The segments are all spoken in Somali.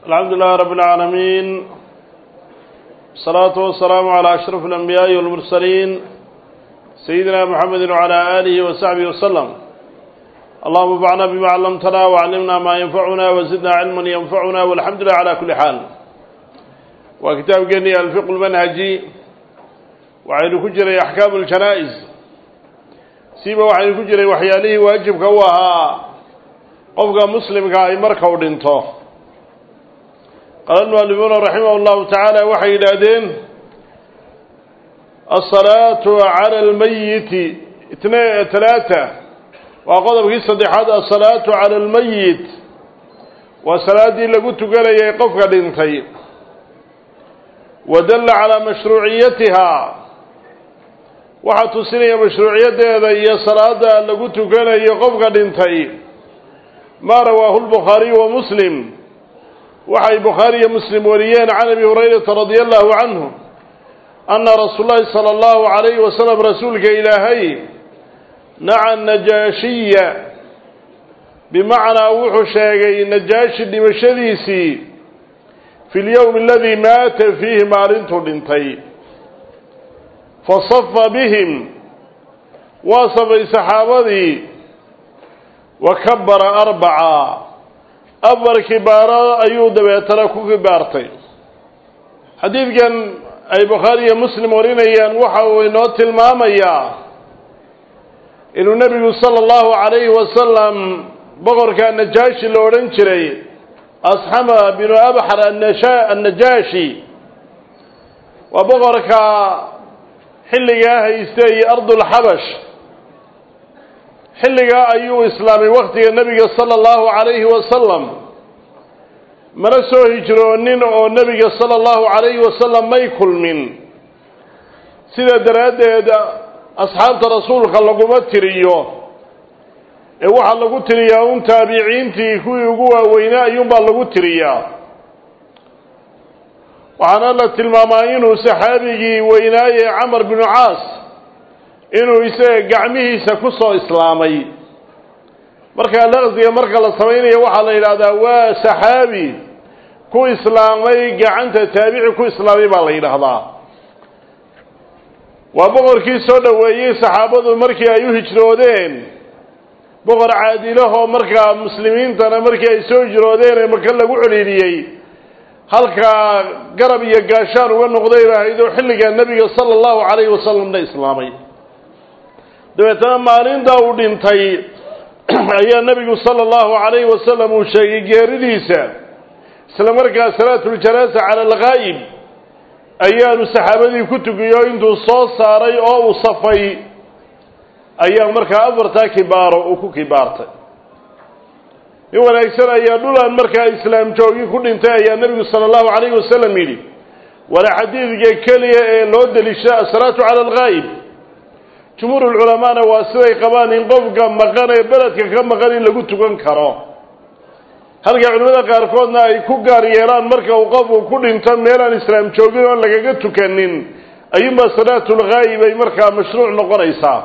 الحمد لله رب العالمين الصلاة والسلام على أشرف الأنبياء والمرسلين سيدنا محمد وعلى آله وصحبه وسلم اللهم انفعنا بما علمتنا وعلمنا ما ينفعنا وزدنا علما ينفعنا والحمد لله على كل حال وكتاب جني الفقه المنهجي وعين كجري أحكام الجنائز سيبا وعين كجري وحياله واجب كواها قفق مسلم كاي مركو دينتو قال المؤلفون رحمه الله تعالى وحي الأدين الصلاة على الميت اثنين ثلاثة وقضب في الصديحات الصلاة على الميت وصلاة دي لقلت قال يقفك دينتي ودل على مشروعيتها waxaa tusinaya mashruuciyadeeda iyo salaada lagu tukanayo qofka dhintay maa rawaahu lbukhaariyu wa muslim waxay bukhaari iyo muslim wariyeen can abi hurayrata radia allahu canhu ana rasuul lahi sala allahu calayhi wasalam rasuulka ilaahay naca najaashiya bimacnaa wuxuu sheegay najaashi dhimashadiisii fi lyowmi aladii maata fiihi maalintuu dhintay fasafa bihim waa safay saxaabadii wa kabara arbaca afar kibaaro ayuu dabeetana ku kibaartay xadiidkan ay bukhaari iyo muslim warinayaan waxa uu inoo tilmaamayaa inuu nebigu sala allahu calayhi wasalam boqorka najaashi la odhan jiray asxama binu abxar annajaashi waa boqorka xilligaa haystay ardulxabash xilligaa ayuu islaamay waktiga nebiga sala allahu calayhi wasalam mana soo hijroonin oo nebiga sala allahu calayhi wasalam may kulmin sidaa daraaddeed asxaabta rasuulka laguma tiriyo ee waxaa lagu tiriyaa un taabiciintii kuwii ugu waaweynaa ayuunbaa lagu tiriyaa waxaana la tilmaamaa inuu saxaabigii weynaaye camar binu caas inuu isaga gacmihiisa ku soo islaamay markaa laqsiga marka la samaynayo waxaa la yidhaahdaa waa saxaabi ku islaamay gacanta taabici ku islaamay baa la yidhaahdaa waa boqorkii soo dhoweeyey saxaabadu markii ay u hijroodeen boqor caadilahoo markaa muslimiintana markii ay soo hijroodeen ee maka lagu celiiliyey halkaa garab iyo gaashaan uga noqday ba ahayd oo xilligaa nebiga sala allahu calayhi wasalamna islaamay dabeetana maalintaa uu dhintay ayaa nebigu sala allahu calayhi wasalam uu sheegay geeridiisa isla markaa salaatuljanaasa cala alghaa'ib ayaanu saxaabadii ku tukiyo intuu soo saaray oo uu safay ayaa markaa afartaa kibaaro uu ku kibaartay in wanaagsan ayaa dhulaan markaa islaam joogi ku dhintay ayaa nebigu sala allahu calayhi wasalam yidhi wala xadiidka keliya ee loo deliisha asalaatu cala alghaa'ib jumhuurulculamaana waa siday qabaan in qofka maqan ee beledka ka maqan in lagu tukan karo halka culimmada qaarkoodna ay ku gaar yeelaan marka uu qofku ku dhinto meelaan islaam joogin oon lagaga tukanin ayuunbaa salaatulghaa'ib ay markaa mashruuc noqonaysaa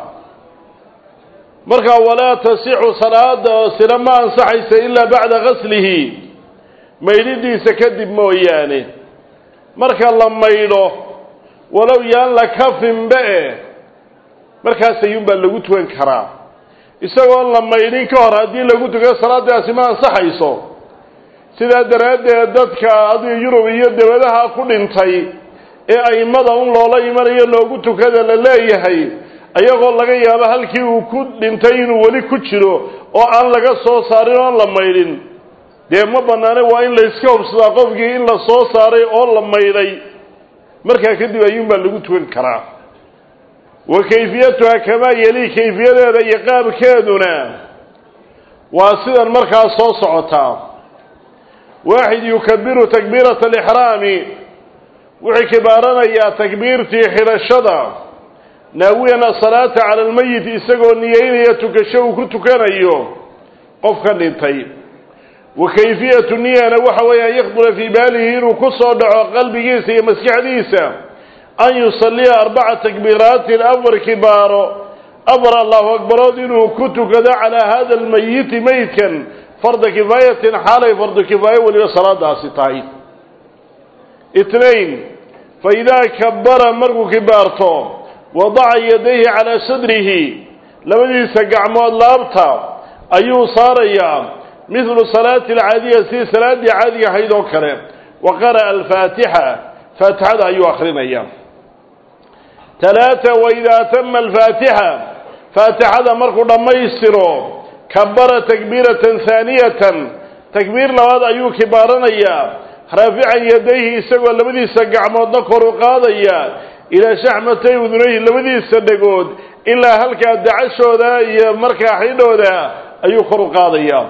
markaa walaa tasixu salaada sina ma ansaxaysa ilaa bacda gaslihi maydhidiisa kadib mooyaane marka la maydho walow yaan la kafinba e markaas ayuunbaa lagu tukan karaa isagoon la maydhin ka hor haddii lagu tukan salaadaasi ma ansaxayso sidaa daraaddeed dadka adiga yurub iyo dawladaha ku dhintay ee aimada un loola imanayo loogu tukada la leeyahay ayagoo laga yaabo halkii uu ku dhintay inuu weli ku jiro oo aan laga soo saarin oon la maydhin dee ma bannaane waa in layska hubsadaa qofkii in la soo saaray oo la maydhay markaa kadib ayuunbaa lagu tukan karaa wa kayfiyatuha kamaa yeli kayfiyadeeda iyo qaabkeeduna waa sidan markaa soo socotaa waaxid yukabiru takbiirata alixraami wuxuu kibaaranayaa takbiirtii xidhashada naawiyan asalaata cala almeyit isagoo niyeynaya tukasho uu ku tukanayo qofka dhintay wa kayfiyatu niyana waxa weeye an yakdura fii baalihi inuu ku soo dhaco qalbigiisa iyo maskaxdiisa an yusalliya arbaca takbiiraatin afar kibaaro afar allahu akbarood inuu ku tukado calaa hada almayiti meydkan farda kifaayatin xaalay fardu kifaayo weliba salaadaasi tahay itnain fa idaa kabara markuu kibaarto wadaca yadayhi calaa sadrihi labadiisa gacmood laabta ayuu saarayaa midlu salaati alcaadiya sidii salaaddii caadiga ahayd oo kale wa qara'a alfaatixa faatixada ayuu akrinaya talaata waidaa atama alfaatixa faatixada markuu dhammaystiro kabara takbiiratan haaniyatan takbiir labaad ayuu kibaaranayaa raafican yadayhi isagoo labadiisa gacmoodna kor u qaadaya ilaa shaxmatay udunayhi labadiisa dhegood ilaa halkaa dacashooda iyo markaa xidhooda ayuu kor u qaadaya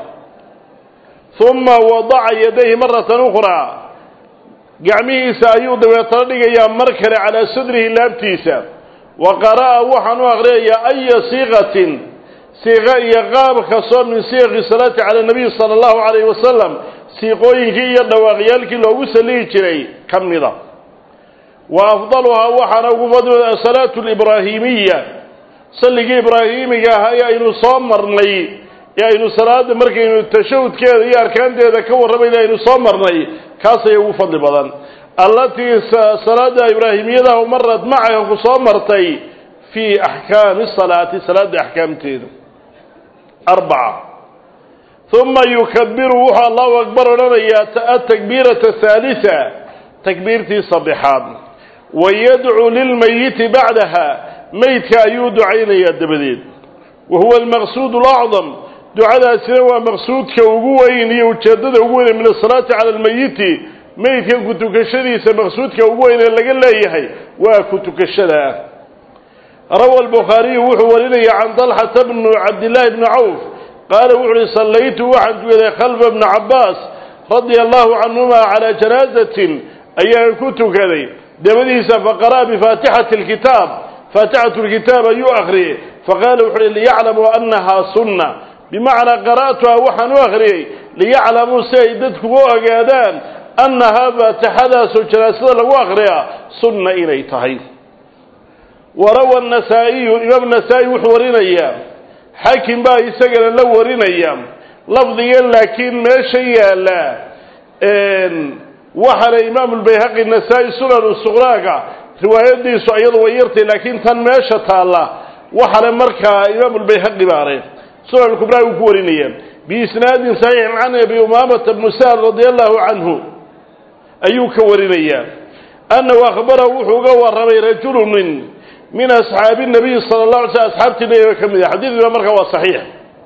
uma wadaca yadayhi maratan ukhraa gacmihiisa ayuu dabeetana dhigayaa mar kale calaa sadrihi laabtiisa wa qara'a waxaan u aqriyayaa aya siiqatin siiqa iyo qaab kastoo min siiqi salaati cala nabiy sala allahu calayhi wasalam siiqooyinkii iyo dhawaaqyaalkii loogu salihi jiray ka mida wa afdaluhaa waxaana ugu fadli asalaatu alibraahimiya salligii ibraahimiga ahaa ee aynu soo marnay ee aynu salaada markaynu tashahudkeeda iyo arkaanteeda ka warramayna aynu soo marnay kaasay ugu fadli badan allatii salaada ibraahimiyadahu marad macaha ku soo martay fii axkaami salaati salaada axkaamteeda arbaca uma yukabiru wuxuu allahu akbar odhanayaa atakbiirata haalisa takbiirtii saddexaad wayadcuu lilmayiti bacdaha meydka ayuu ducaynayaa dabadeed wa huwa almaqsuud alacdam ducadaasina waa maqsuudka ugu weyn iyo ujeeddada ugu weyn min asalaati cala almayiti meydka ku tukashadiisa maqsuudka ugu weyn ee laga leeyahay waa ku tukashada rawa albukhaariyu wuxuu warinaya can dalxata bnu cabdillaahi bni cawf qaala wuxu uhi sallaytu waxaan tukaday khalfa bni cabbaas radia allahu canhuma calaa janaazatin ayaan ku tukaday dabadiisa faqara'a bifaatixati alkitaab faatixatu lkitaab ayuu akhriyey faqaala wuxu uhi liyaclamuu annahaa sunna bimacnaa qara'tuha waxaan u akhriyey liyaclamuu si ay dadku u ogaadaan annahaa faatixadaasoo janaasada lagu akhriyaa sunna inay tahay warawa nasaa'iyu imaam nasaa-i wuxuu warinayaa xaakim baa isagana la warinaya lafdigan laakiin meesha yaalla waxaana imaamu lbayhaqi nasaa-i sunanu suqraaga riwaayadiisu iyadu way yartay laakiin tan meesha taalla waxale markaa imaamu lbayhaqi baale sunan kubraa uu ku warinaya biisnaadin saxiixin can abi umaamata bnu sahal radia allahu canhu ayuu ka warinayaa annahu akhbarahu wuxuu uga warramay rajulunin min asxaabi nabiyi sala la alay sl asxaabtii nabiga ka mid ah xadiidkuna markaa waa saxiix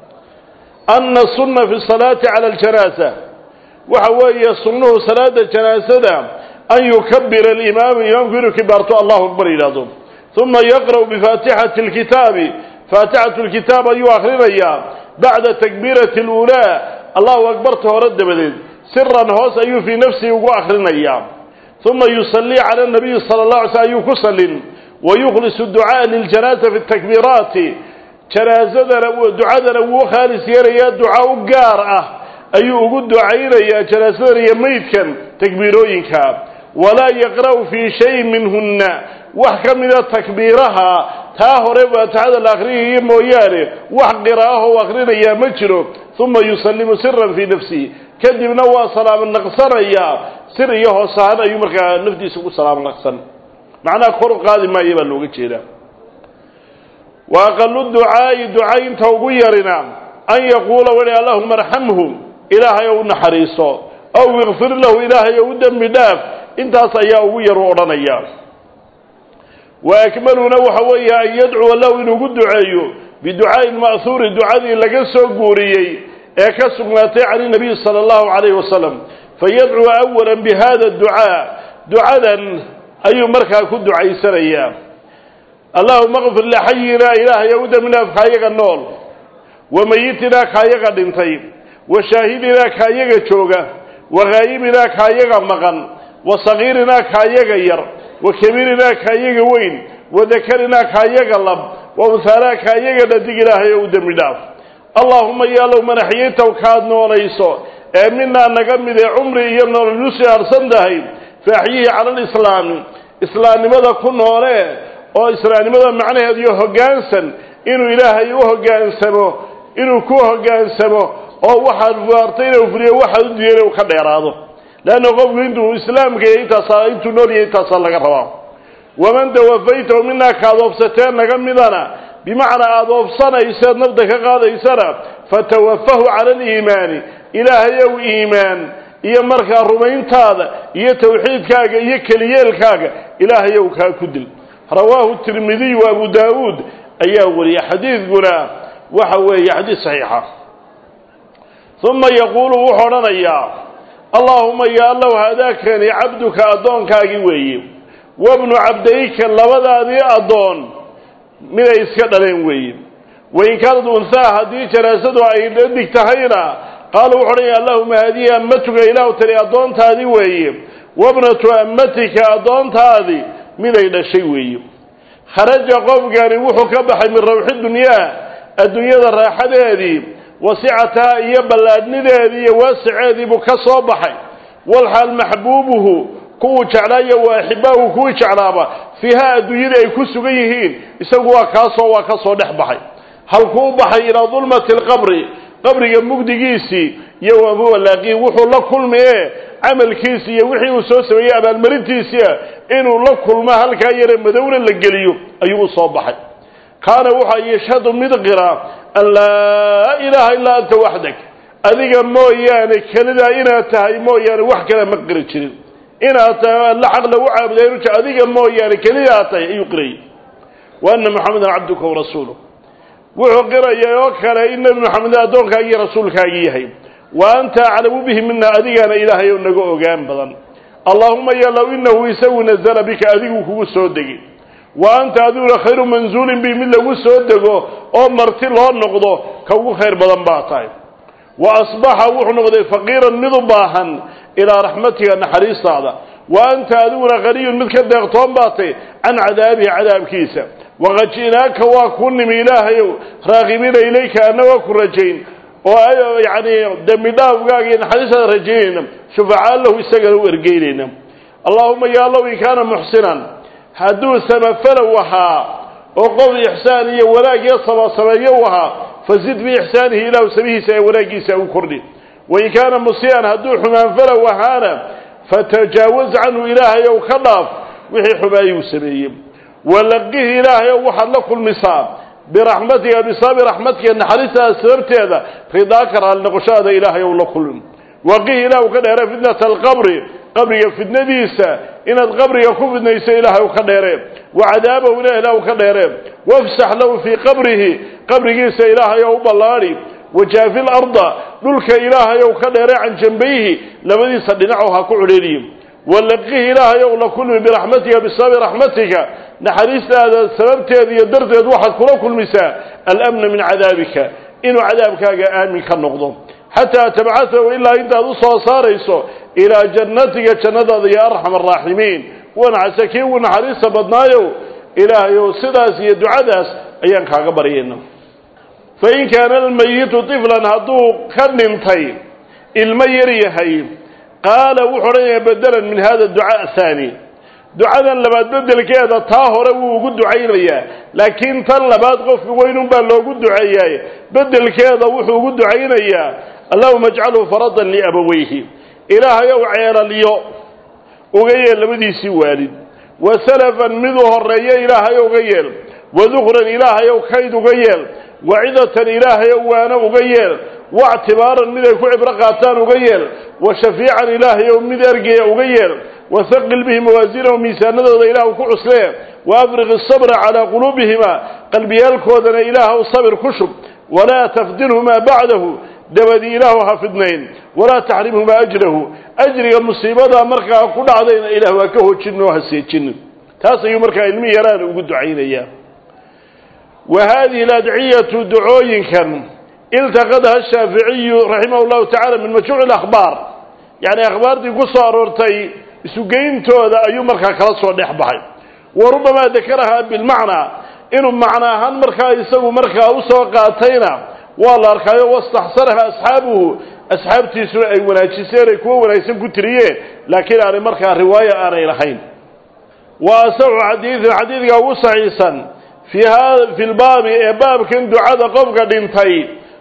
ana sunna fi salaati cala aljanaasa waxa weeye sunnuhu salaada janaasada an yukabira alimaamu imaamku inuu kibaarto allahu akbar yidhaahdo uma yaqra'u bifaatixati alkitaabi faatixatu lkitaab ayuu akhrinayaa bacda takbiirati aluulaa allahu akbarta hore dabadeed siran hoos ayuu fii nafsihi ugu akhrinayaa uma yusallii cala nabiyi sala la alay sl ayuu ku sallin wayukhlisu ducaaa liljanaaza fi takbiiraati janaasadana ducadana wuu khaalis yeelayaa duca u gaar ah ayuu ugu ducaynayaa janaasadan iyo meydkan takbiirooyinka walaa yaqra'u fii shayin minhunna wax ka mida takbiiraha taa hore faatixada la akhriyaya mooyaane wax qiraa'aho u akhrinayaa ma jiro uma yusallimu siran fii nafsihi kadibna waa salaamo naqsanayaa sir iyo hoos ahaan ayuu markaa naftiisa ugu salaamo naqsan macnaha kor u qaadi maayo baa looga jeedaa wa aqalu ducaa'i ducaynta ugu yarina an yaquula weli allahuma arxamhu ilaahay ou naxariiso ow ikfir lahu ilaahay ou u dembi dhaaf intaas ayaa ugu yar u odhanaya wa akmaluna waxa weeye an yadcuwa lahu inuugu duceeyo biducaa'i ma'huuri ducadii laga soo guuriyey ee ka sugnaatay can inabiyi sala allahu calayhi wasalam fayadcuu awala bihada ducaa ducadan ayuu markaa ku ducaysanayaa allahuma kfir lixayina ilaahay ou dembi dhaaf kaayaga nool wa mayitinaa kaayaga dhintay wa shaahidinaa kaayaga jooga wa haayibinaa kaayaga maqan wa sagiirinaa kaayaga yar wa kabiirinaa kaayaga weyn wa dakarinaa kaayaga lab wa unhaanaa kaayaga dhadig ilaahay ou dembi dhaaf allaahuma yaalow man axyaytaw kaad noolayso ee minaa naga mid ee cumri iyo nololu siaarsan tahay fa axyihi cala alislaami islaamnimada ku noolee oo islaamnimada macnaheedu iyo hoggaansan inuu ilaahay u hoggaansamo inuu ku hoggaansamo oo waxaad waartay inuu fuliyo waxaad u diiday inuu ka dheeraado leanna qofku intuu islaamka iyo intaasaa intuu nool yahay intaasaa laga rabaa waman tawafaytahu minaa kaad oobsateen naga midana bimacnaa aada oobsanayseed nafda ka qaadaysana fatawafahu cala aliimaani ilaahayow iimaan iyo markaa rumayntaada iyo tawxiidkaaga iyo keliyeelkaaga ilaahayow kaa ku dil rawaahu tirmidiy wa abu daawuud ayaa wariyay xadiidkuna waxa weeye xadiid saxiixa uma yaquulu wuxuu odhanayaa allaahuma ya allow hadaakani cabduka addoonkaagii weeye wabnu cabdayka labadaadii addoon miday iska dhaleen weeye wain kaanad unhaa haddii janaasadu ay dhadig tahayna qaala wuxu odhanaya allahuma haadihi ammatuka ilaahu tani addoontaadii weeye wabnatu ammatika addoontaadii miday dhashay weeye kharaja qofkani wuxuu ka baxay min rawxi dunyaa adduunyada raaxadeedii wasicataha iyo ballaadhnideedii iyo waasiceedii buu ka soo baxay walxaal maxbuubuhu kuwuu jeclaayo wa axibaahu kuwii jeclaaba fiiha adduunyadii ay ku sugan yihiin isagu waa kaasoo waa ka soo dhex baxay halkuu baxay ilaa dulmati alqabri qabriga mugdigiisii iyo wamuwalaaqii wuxuu la kulmi ee camalkiisi iyo wixii uu soo sameeyey abaalmarintiisia inuu la kulmo halkaa yare madowna la geliyo ayuu u soo baxay kaana wuxaa yashhadu mid qira an laa ilaaha illaa anta waxdak adiga mooyaane kelidaa inaad tahay mooyaane wax kale ma qiri jirin inaad tahay alla xaq lagu caabuday ruja adiga mooyaane kelidaa tahay ayuu qirayay wa ana maxamedan cabduka warasuuluh wuxuu qirayay oo kale in nebi maxamed addoonkaagii iyo rasuulkaagii yahay wa anta aclamu bihi mina adigaana ilaahay oo naga ogaan badan allaahuma yalow inahu isagu nazala bika adigu kugu soo degi wa anta adiguna khayru manzuulin bi mid lagu soo dego oo marti loo noqdo ka ugu khayr badan baa tahay wa asbaxa wuxuu noqday faqiiran mid u baahan ilaa raxmatika naxariistaada wa anta adiguna haniyun mid ka deeqtoon baa tay can cadaabihi cadaabkiisa waqad ji'naaka waa kuu nimi ilaahayow raaqibiina ilayka annagoo ku rajayn oo yacni dembi dhaafgaaga iyo naxariistaada rajaynayna shufacaa lahu isagana u ergeynayna allaahuma ya allow in kaana muxsinan hadduu samafalow ahaa oo qof ixsaan iyo wanaag iyo sabasameeyo u ahaa fazid biixsaanihi ilaahu samihiisa ee wanaaggiisa u kordhi wain kaana musii'an hadduu xumaanfalow ahaana fatajaawaz canhu ilaahayow ka dhaaf wixii xumaayuu sameeyey walaqihi ilaahayow waxaad la kulmisaa biraxmatika bisababi raxmatika naxariistaada sababteeda ridaaka raali noqoshadaada ilaahayow la kulmin waqihi ilaahu ka dheere fitnata alqabri qabriga fidnadiisa inaad qabriga ku fidnayso ilaahay ka dheere wa cadaabahu ilah ilahu ka dheere wafsax lahu fii qabrihi qabrigiisa ilaahayow u ballaadhi wajaafi larda dhulka ilaahayow ka dheere can jambayhi labadiisa dhinacow ha ku cudheeliyo walaqihi ilaahayow la kulmi biraxmatika bisababi raxmatika naxariistaada sababteeda iyo darteed waxaad kula kulmisaa alamna min cadaabika inuu cadaabkaaga aamin ka noqdo xataa tabcahahu ilaa intaad u soo saarayso ilaa jannatiga jannadaada ya arxam araaximiin wanacase kii ugu naxariista badnaayow ilaahayow sidaas iyo ducadaas ayaan kaaga baryayna fain kaana almayitu tiflan hadduu ka dhintay ilmo yar yahay qaala wuxuu odhanayaa bedelan min hada ducaa haani ducadan labaad bedelkeeda taa hore wuu ugu ducaynayaa laakiin tan labaad qofka weynun baa loogu duceeyaay bedelkeeda wuxuu ugu ducaynayaa allahuma ajcalhu faradan liabawayhi ilaahayow ceelalyo uga yeel labadiisii waalid wa salafan miduu horeeyo ilaahayow uga yeel wadukran ilaahayow kayd uga yeel wacidatan ilaahayow waana uga yeel wactibaaran mid ay ku cibro qaataan uga yeel wa shafiican ilaahayow mid ergeya uga yeel wahaqil bihi mawaasiinahum miisaanadooda ilaah ku cuslee wa afriq isabra calaa quluubihima qalbiyaalkoodana ilaahw sabir ku shub walaa tafdilhumaa bacdahu dabadii ilaahu ha fidnayn walaa taxrimhumaa ajrahu ajriga musiibadaa markaa ku dhacdayna ilaah waa ka hojin oo ha seejinin taas ayuu markaa ilmi yaraana ugu ducaynayaa wa haadihi aladciyatu ducooyinkan iltaqadaha shaaficiyu raximah llahu tacala min majmuuci akhbaar yacni akhbaartii ku soo aroortay isugeyntooda ayuu markaa kala soo dhex baxay wa rubamaa dakarahaa bilmacnaa inuu macno ahaan markaa isagu markaa usoo qaatayna waa la arkaayo wastaxsanaha asxaabuhu asxaabtiisuna ay wanaajiseen ay kuwa wanaagsan ku tiriyeen laakiin aanay markaa riwaayo aanay lahayn wa asaxu xadiidin xadiidka ugu saxiisan fi ha fi lbaabi ee baabkan ducada qofka dhintay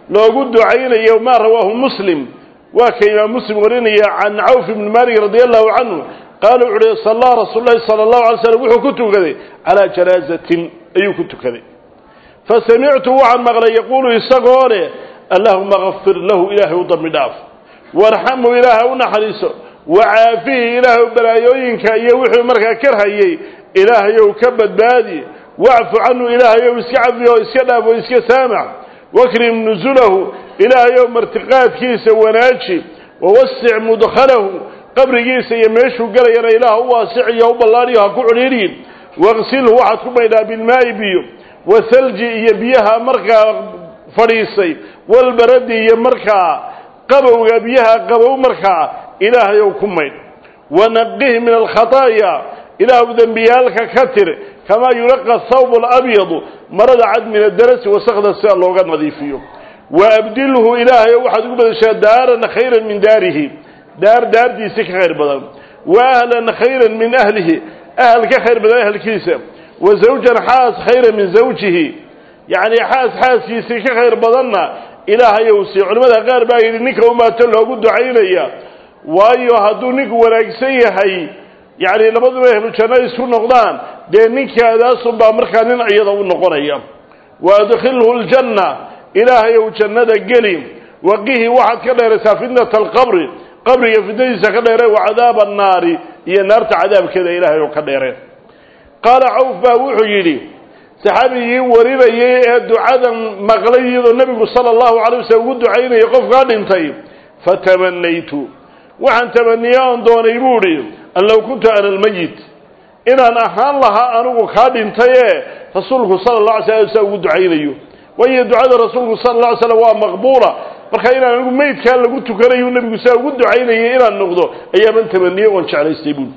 loogu ducaynayo maa rawaahu muslim waa ka imaam muslim warinaya can cawf ibni malik radi allahu canhu qaala wuxu uhi sallaa rasuul lahi sala allahu alay slam wuxuu ku tukaday calaa janaazatin ayuu ku tukaday fasamictu waxaan maqlay yaquulu isagoo leh allahuma kafir lahu ilaahay u dambi dhaaf warxamhu ilaahay u naxariiso wacaafihi ilaahay balaayooyinka iyo wuxuu markaa karhayey ilaahayow ka badbaadi wacfu canhu ilaahayow iska cafi oo iska dhaaf oo iska saamax wakrim nusulahu ilaahayow martiqaadkiisa wanaaji wawasic mudkhalahu qabrigiisa iyo meeshuu gelayana ilaah u waasiciyo u ballaadhiyo ha ku cudhiidhin waqsilhu waxaad ku maydhaa bilmaa'i biyo wahalji iyo biyaha markaa fadhiisay walbaradi iyo markaa qabowga biyaha qabow markaa ilaahayow ku maydh wanaqih min alkhataaya ilaahu dembiyaalka ka tir kamaa yulaqa thawb alabyadu marada cad min adarasi wasakda sida looga nadiifiyo waabdilhu ilaahayow waxaad ugu badashaa daaran khayran min daarihi daar daardiisa ka khayr badan wa ahlan khayran min ahlihi ahl ka khayr badan ahlkiisa wa zawjan xaas khayran min zawjihi yacni xaas xaaskiisii ka khayr badanna ilaahayow sii culimmada qaar baa yidhi ninka umaato loogu ducaynaya waayo hadduu ninku wanaagsan yahay yacni labaduba ahlu janno isku noqdaan dee ninkaadaasunbaa markaa nin iyada u noqonaya wa adkhilhu ljanna ilaahayow jannada geli waqihi waxaad ka dheeraysaa fitnata alqabri qabriga fitnadiisa ka dheere wa cadaaba annaari iyo naarta cadaabkeeda ilaahay oo ka dheereen qaala cawf baa wuxuu yidhi saxaabigii warinayay ee ducadan maqlay iyadoo nebigu sala allahu calay waslm ugu ducaynayay qofkaa dhintay fatamanaytu waxaan tamaniye oon doonay buu idhi an low kuntu ana almayit inaan ahaan lahaa anigu kaa dhintay ee rasuulku sala allah alay slam saa ugu ducaynayo waayo ducada rasuulku sala alla alay slam waa maqbuula marka inaan anigu meydkaa lagu tukanayo nebigu saa ugu ducaynayay inaan noqdo ayaaban tamaniye oon jeclaystay buuli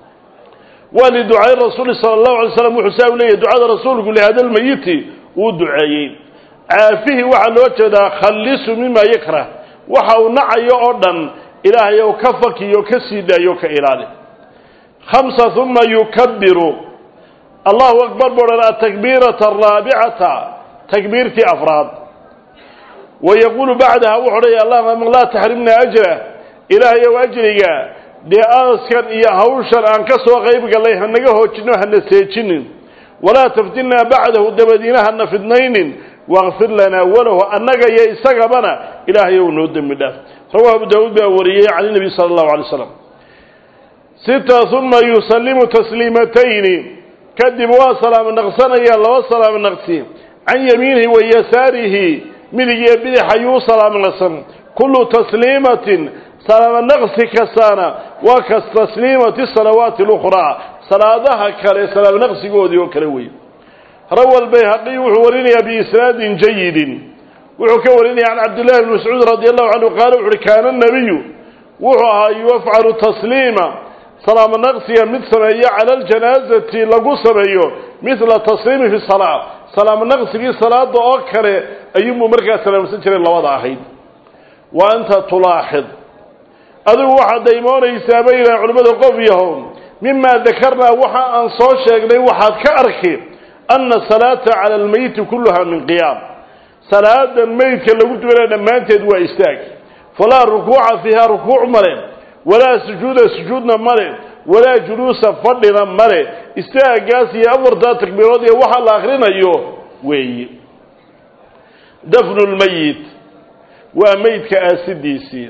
waa liducaay rasuuli sala allahu alay slam wuxuu saa u leeyahy ducada rasuulku lihada lmayiti wuu duceeyey caafihi waxaa loo jeedaa khallisu mima yakrah waxa uu nacayo oo dhan ilaahay ou ka fakiyo ka sii daayo ka ilaali khamsa uma yukabiru allahu akbar buu odhan atakbiirata araabicata takbiirtii afraad wa yaquulu bacdaha wuxuu odhaya allahuma laa taxrimna ajra ilaahayow ajriga dee aaskan iyo hawshan aan ka soo qayb gallay hanaga hoojino hana seejinin walaa taftinnaa bacdahu dabadiina hana fidnaynin wakfir lanaa walahu annaga iyo isagabana ilaahayow noo dembi dhaaf rawahu abu daawuud baa wariyey can nabi sala allahu alay slam sita uma yusallimu tasliimatayni kadib waa salaamo naqsanaya laba salaamo naqsi can yamiinihi wa yasaarihi midig iyo bidix ayuu salaamo naqsan kullu tasliimatin salaamo naqsi kastaana waa kas tasliimati salawaati lukhraa salaadaha kale salaamo naqsigoodii oo kale wey rawa albayhaqiy wuxuu warinayaa biisnaadin jayidin wuxuu ka warinaya can cabdillahi bni mascuud radi allahu canhu qaala wuxu uhi kaana nabiyu wuxuu ahaa yufcalu tasliima salaamo naqsiga mid sameeyo cala aljanaazati lagu sameeyo midla tasliimi fi salaa salaamo naqsigii salaada oo kale ayuunbuu markaa salaamsan jiray labada ahayd wa anta tulaaxid adigu waxaad daymoonaysaa bay yidhaha culimmada qof yahow mimaa dakarnaa waxa aan soo sheegnay waxaad ka arki ana salaata cala almeyiti kulluha min qiyaam salaadan meydka lagu tukanaya dhammaanteed waa istaag falaa rukuuca fiiha rukuuc male walaa sujuuda sujuudna male walaa juluusa fadhina male istaagaas iyo afartaa takbiirood iyo waxa la akrinayo weeye dafnu lmeyit waa meydka aasidiisii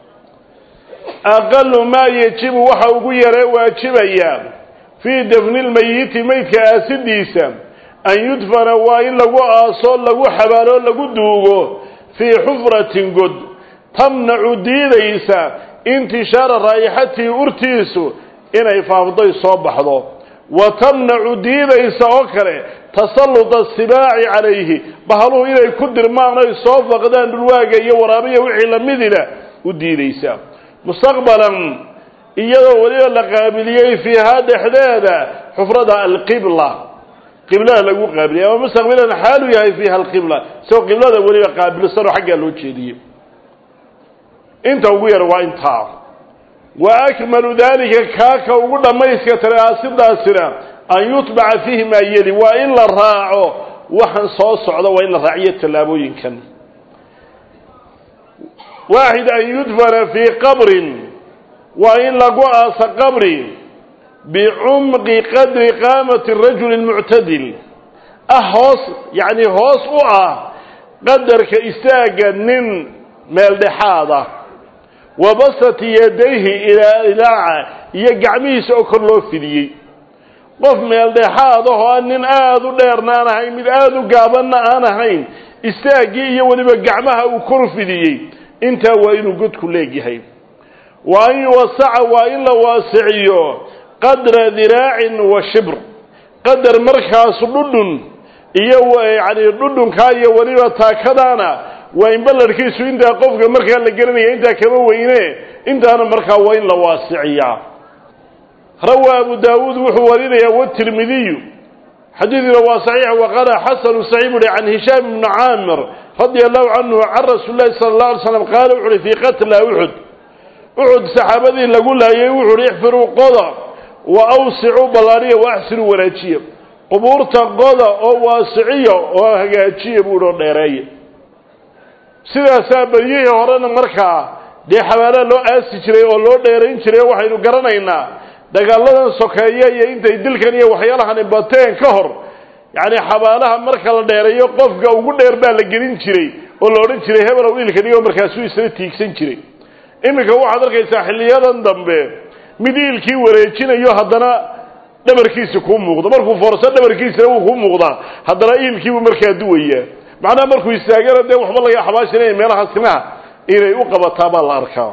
aqalu maa yajibu waxa ugu yaree waajibaya fii dafni lmeyiti meydka aasidiisa an yudfana waa in lagu aaso lagu xabaalo lagu duugo fii xufratin god tamnacu diidaysa intishaara raa'ixatihi urtiisu inay faafday soo baxdo wa tamnacu diidaysa oo kale tasalluta sibaaci calayhi bahaluhu inay ku dirmaan ay soo faqdaan dhulwaaga iyo waraabiya wixii lamidina u diidaysa mustaqbalan iyadoo weliba la qaabiliyey fiihaa dhexdeeda xufrada alqibla qiblada lagu qaabiliyay ama mustaqbilan xaalu yahay fiiha alqibla isagoo qiblada weliba qaabilsanoo xaggaa loo jeediyey inta ugu yar waa intaa wa akmalu dalika kaaka ugu dhammayska tare aasidaasina an yutbaca fiihi maa yeli waa in la raaco waxaan soo socda waa in la raaciyo tallaabooyinkan waaxid an yudfana fii qabrin waa in lagu aasa qabri bicumqi qadri qaamati rajuli muctadil ah hoos yacni hoos u ah qadarka istaaga nin meeldhexaada wa basati yadayhi ilaa ilaaca iyo gacmihiisa oo kor loo fidiyey qof meeldhexaad ahoo aan nin aada u dheerna aan ahayn mid aada u gaabanna aan ahayn istaaggii iyo weliba gacmaha uu kor fidiyey intaa waa inuu godku leegyahay wa an yuwasaca waa in la waasiciyo qadra diraacin wa shibr qadar markaas dhudhun iyo yacni dhudhunkaa iyo weliba taakadaana waa in ballarhkiisu intaa qofka markaa la gelinaya intaa kama weyne intaana markaa waa in la waasiciyaa rawaa abu daawuud wuxuu warinayaa watirmidiyu xadiiduna waa saxiix waqala xasanu saxiix buuhi can hishaam ibni caamir radia allahu canhu can rasuuli lahi sala allah alay slam qaala wuxu uhi fii qatla uxud uxud saxaabadii lagu laayay wuxu uhi ixfiruu qoda wa awsicuu ballaadhiya wa axsinuu wanaajiya qubuurta qoda oo waasiciya oo hagaajiya buuhi oo dheereeya sidaasaa beryihii horena markaa dee xabaalaha loo aasi jiray oo loo dheerayn jiray oo waxaynu garanaynaa dagaaladan sokeeye iyo intay dilkan iyo waxyaalahani bateen ka hor yacni xabaalaha marka la dheereeyo qofka ugu dheer baa la gelin jiray oo la odhan jiray hebelow ilka dhigo markaasuu isla tiigsan jiray iminka waxaad arkaysaa xilliyadan dambe mid iilkii wareejinayo haddana dhabarkiisi kuu muuqdo markuu foorso dhabarkiisina wuu kuu muuqdaa haddana iilkiibuu markaa duwayaa macnaha markuu istaagana dee waxba laga xabaashinaya meelaha simaha inay u qabataa baa la arkaa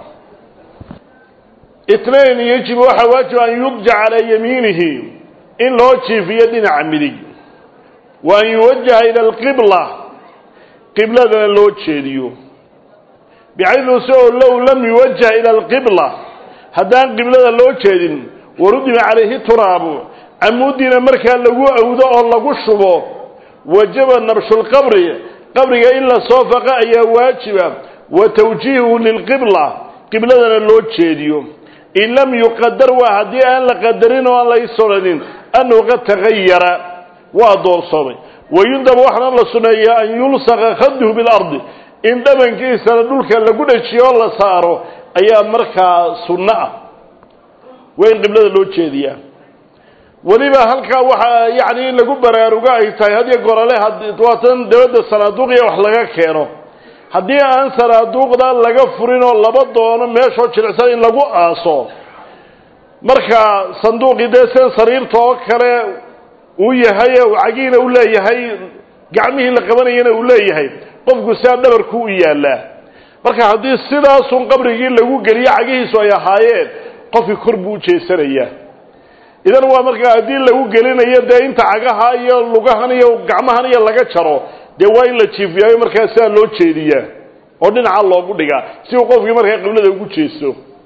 itnayn yajib waxaa waajib an yudja calaa yamiinihi in loo jiifiyo dhinaca midig wa an yuwajaha ila alqibla qibladana loo jeediyo bixaydu si oo low lam yuwajah ila alqibla haddaan qiblada loo jeedin warudima calayhi turaabu camuudiina markaa lagu awdo oo lagu shubo wajaba nabshulqabri qabriga in la soo faqa ayaa waajiba wa tawjiihuhu lilqibla qibladana loo jeediyo in lam yuqadar waa haddii aan la qadarin oo aan la isodhanin annahu qad tagayara waa doorsoomay wayundab waxaana la suneeyaa an yulsaqa khaduhu bilardi in dhabankiisana dhulka lagu dhajiyo oo la saaro ayaa markaa sunno ah waa in qiblada loo jeediyaa weliba halkaa waxaa yacni in lagu baraarugo ay tahay hadiyo gorale waatan dabadda sanaaduuqiya wax laga keeno haddii aan sanaaduuqda laga furin oo laba doono meeshoo jilicsan in lagu aaso marka sanduuqii dee sida sariirta oo kale uu yahay uu cagiina u leeyahay gacmihii la qabanayana uu leeyahay qofku sidaa dhabarku u yaallaa marka haddii sidaasun qabrigii lagu geliyo cagihiisu ay ahaayeen qofkii kor buu u jeesanayaa idan waa markaa haddii lagu gelinayo dee inta cagaha iyo lugahan iyo gacmahan iyo laga jaro dee waa in la jiifiyaayo markaa sidaa loo jeediyaa oo dhinaca loogu dhigaa si uu qofkii markaa qiblada ugu jeesto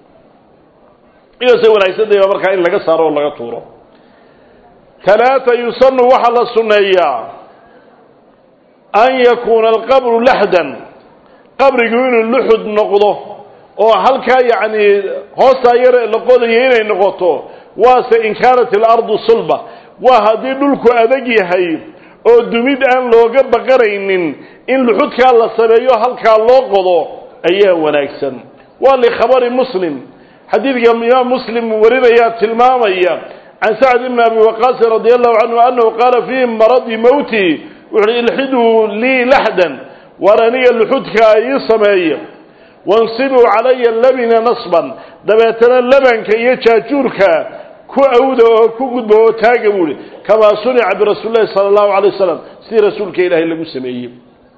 idaasay wanaagsantaha markaa in laga saaro oo laga tuuro talaata yusanu waxaa la sunneeyaa an yakuuna alqabru laxdan qabrigu inuu luxud noqdo oo halkaa yacni hoostaa yar la qodayo inay noqoto waase in kaanat ilardu sulba waa haddii dhulku adag yahay oo dumid aan looga baqanaynin in luxudkaa la sameeyo halkaa loo qodo ayaa wanaagsan waa likhabari muslim xadiidka imaam muslim warinayaa tilmaamaya can sacd ibni abi waqaasin radi allahu canhu annahu qaala fii maradi mowti wuxu uhi ilxiduu lii laxdan waar aniga luxudkaa ii sameeya wansibuu calaya labina nasban dabeetana labanka iyo jaajuurka ku awda oo ku gudba oo taaga buu ihi kamaa sunica birasuuli llahi sala allahu alay wasalam sidii rasuulka ilaahay lagu sameeyey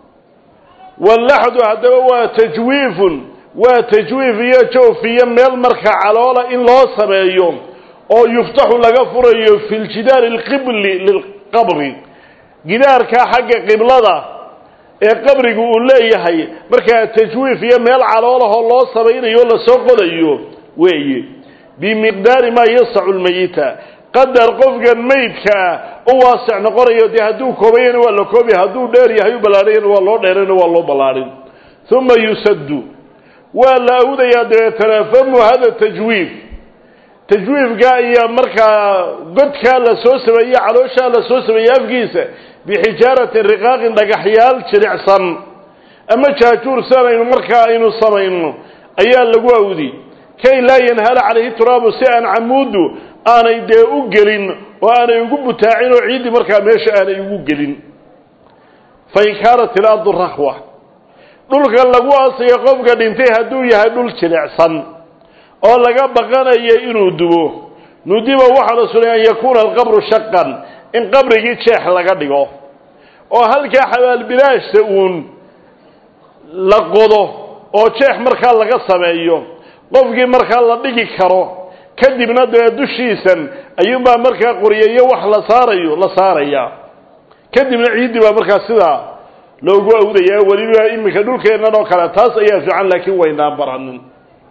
wallaxdu haddaba waa tajwiifun waa tajwiif iyo jawfiyo meel marka caloola in loo sameeyo oo yuftaxu laga furayo fi ljidaari alqibli lilqabri gidaarkaa xagga qiblada ee qabrigu uu leeyahay markaa tajwiif iyo meel caloolahoo loo samaynayo o lasoo qodayo weeye bimiqdaari maa yasacu lmayita qadar qofkan maydkaa u waasic noqonayo dee hadduu koobayana waa la koobi hadduu dheer yahay u ballaadhayana waa loo dheerayna waa loo ballaadhin uma yusaddu waa la awdayaa dabeetana famu hada tajwiif tajwiifka iyo markaa godkaa la soo sameeye calooshaa la soo sameeyey afkiisa bixijaaratin riqaaqin dhagaxyaal jilicsan ama jaajuur sianaynu markaa aynu samayno ayaa lagu awdi kay laa yanhala calayhi turaabu si aan camuuddu aanay dee u gelin oo aanay ugu butaacin oo ciiddii markaa meesha aanay ugu gelin fain kaanat ilardu rahwa dhulka lagu aasaya qofka dhintay hadduu yahay dhul jilicsan oo laga baqanayo inuu dubo nudiba waxaa la sunay an yakuuna alqabru shaqan in qabrigii jeex laga dhigo oo halkaa xabaalbilaashta uun la qodo oo jeex markaa laga sameeyo qofkii markaa la dhigi karo kadibna dee dushiisan ayuunbaa markaa qoriyayo wax la saarayo la saarayaa kadibna ciiddii baa markaa sidaa loogu awdayaa weliba iminka dhulkeennan oo kale taas ayaa fiican laakiin waynaan baranin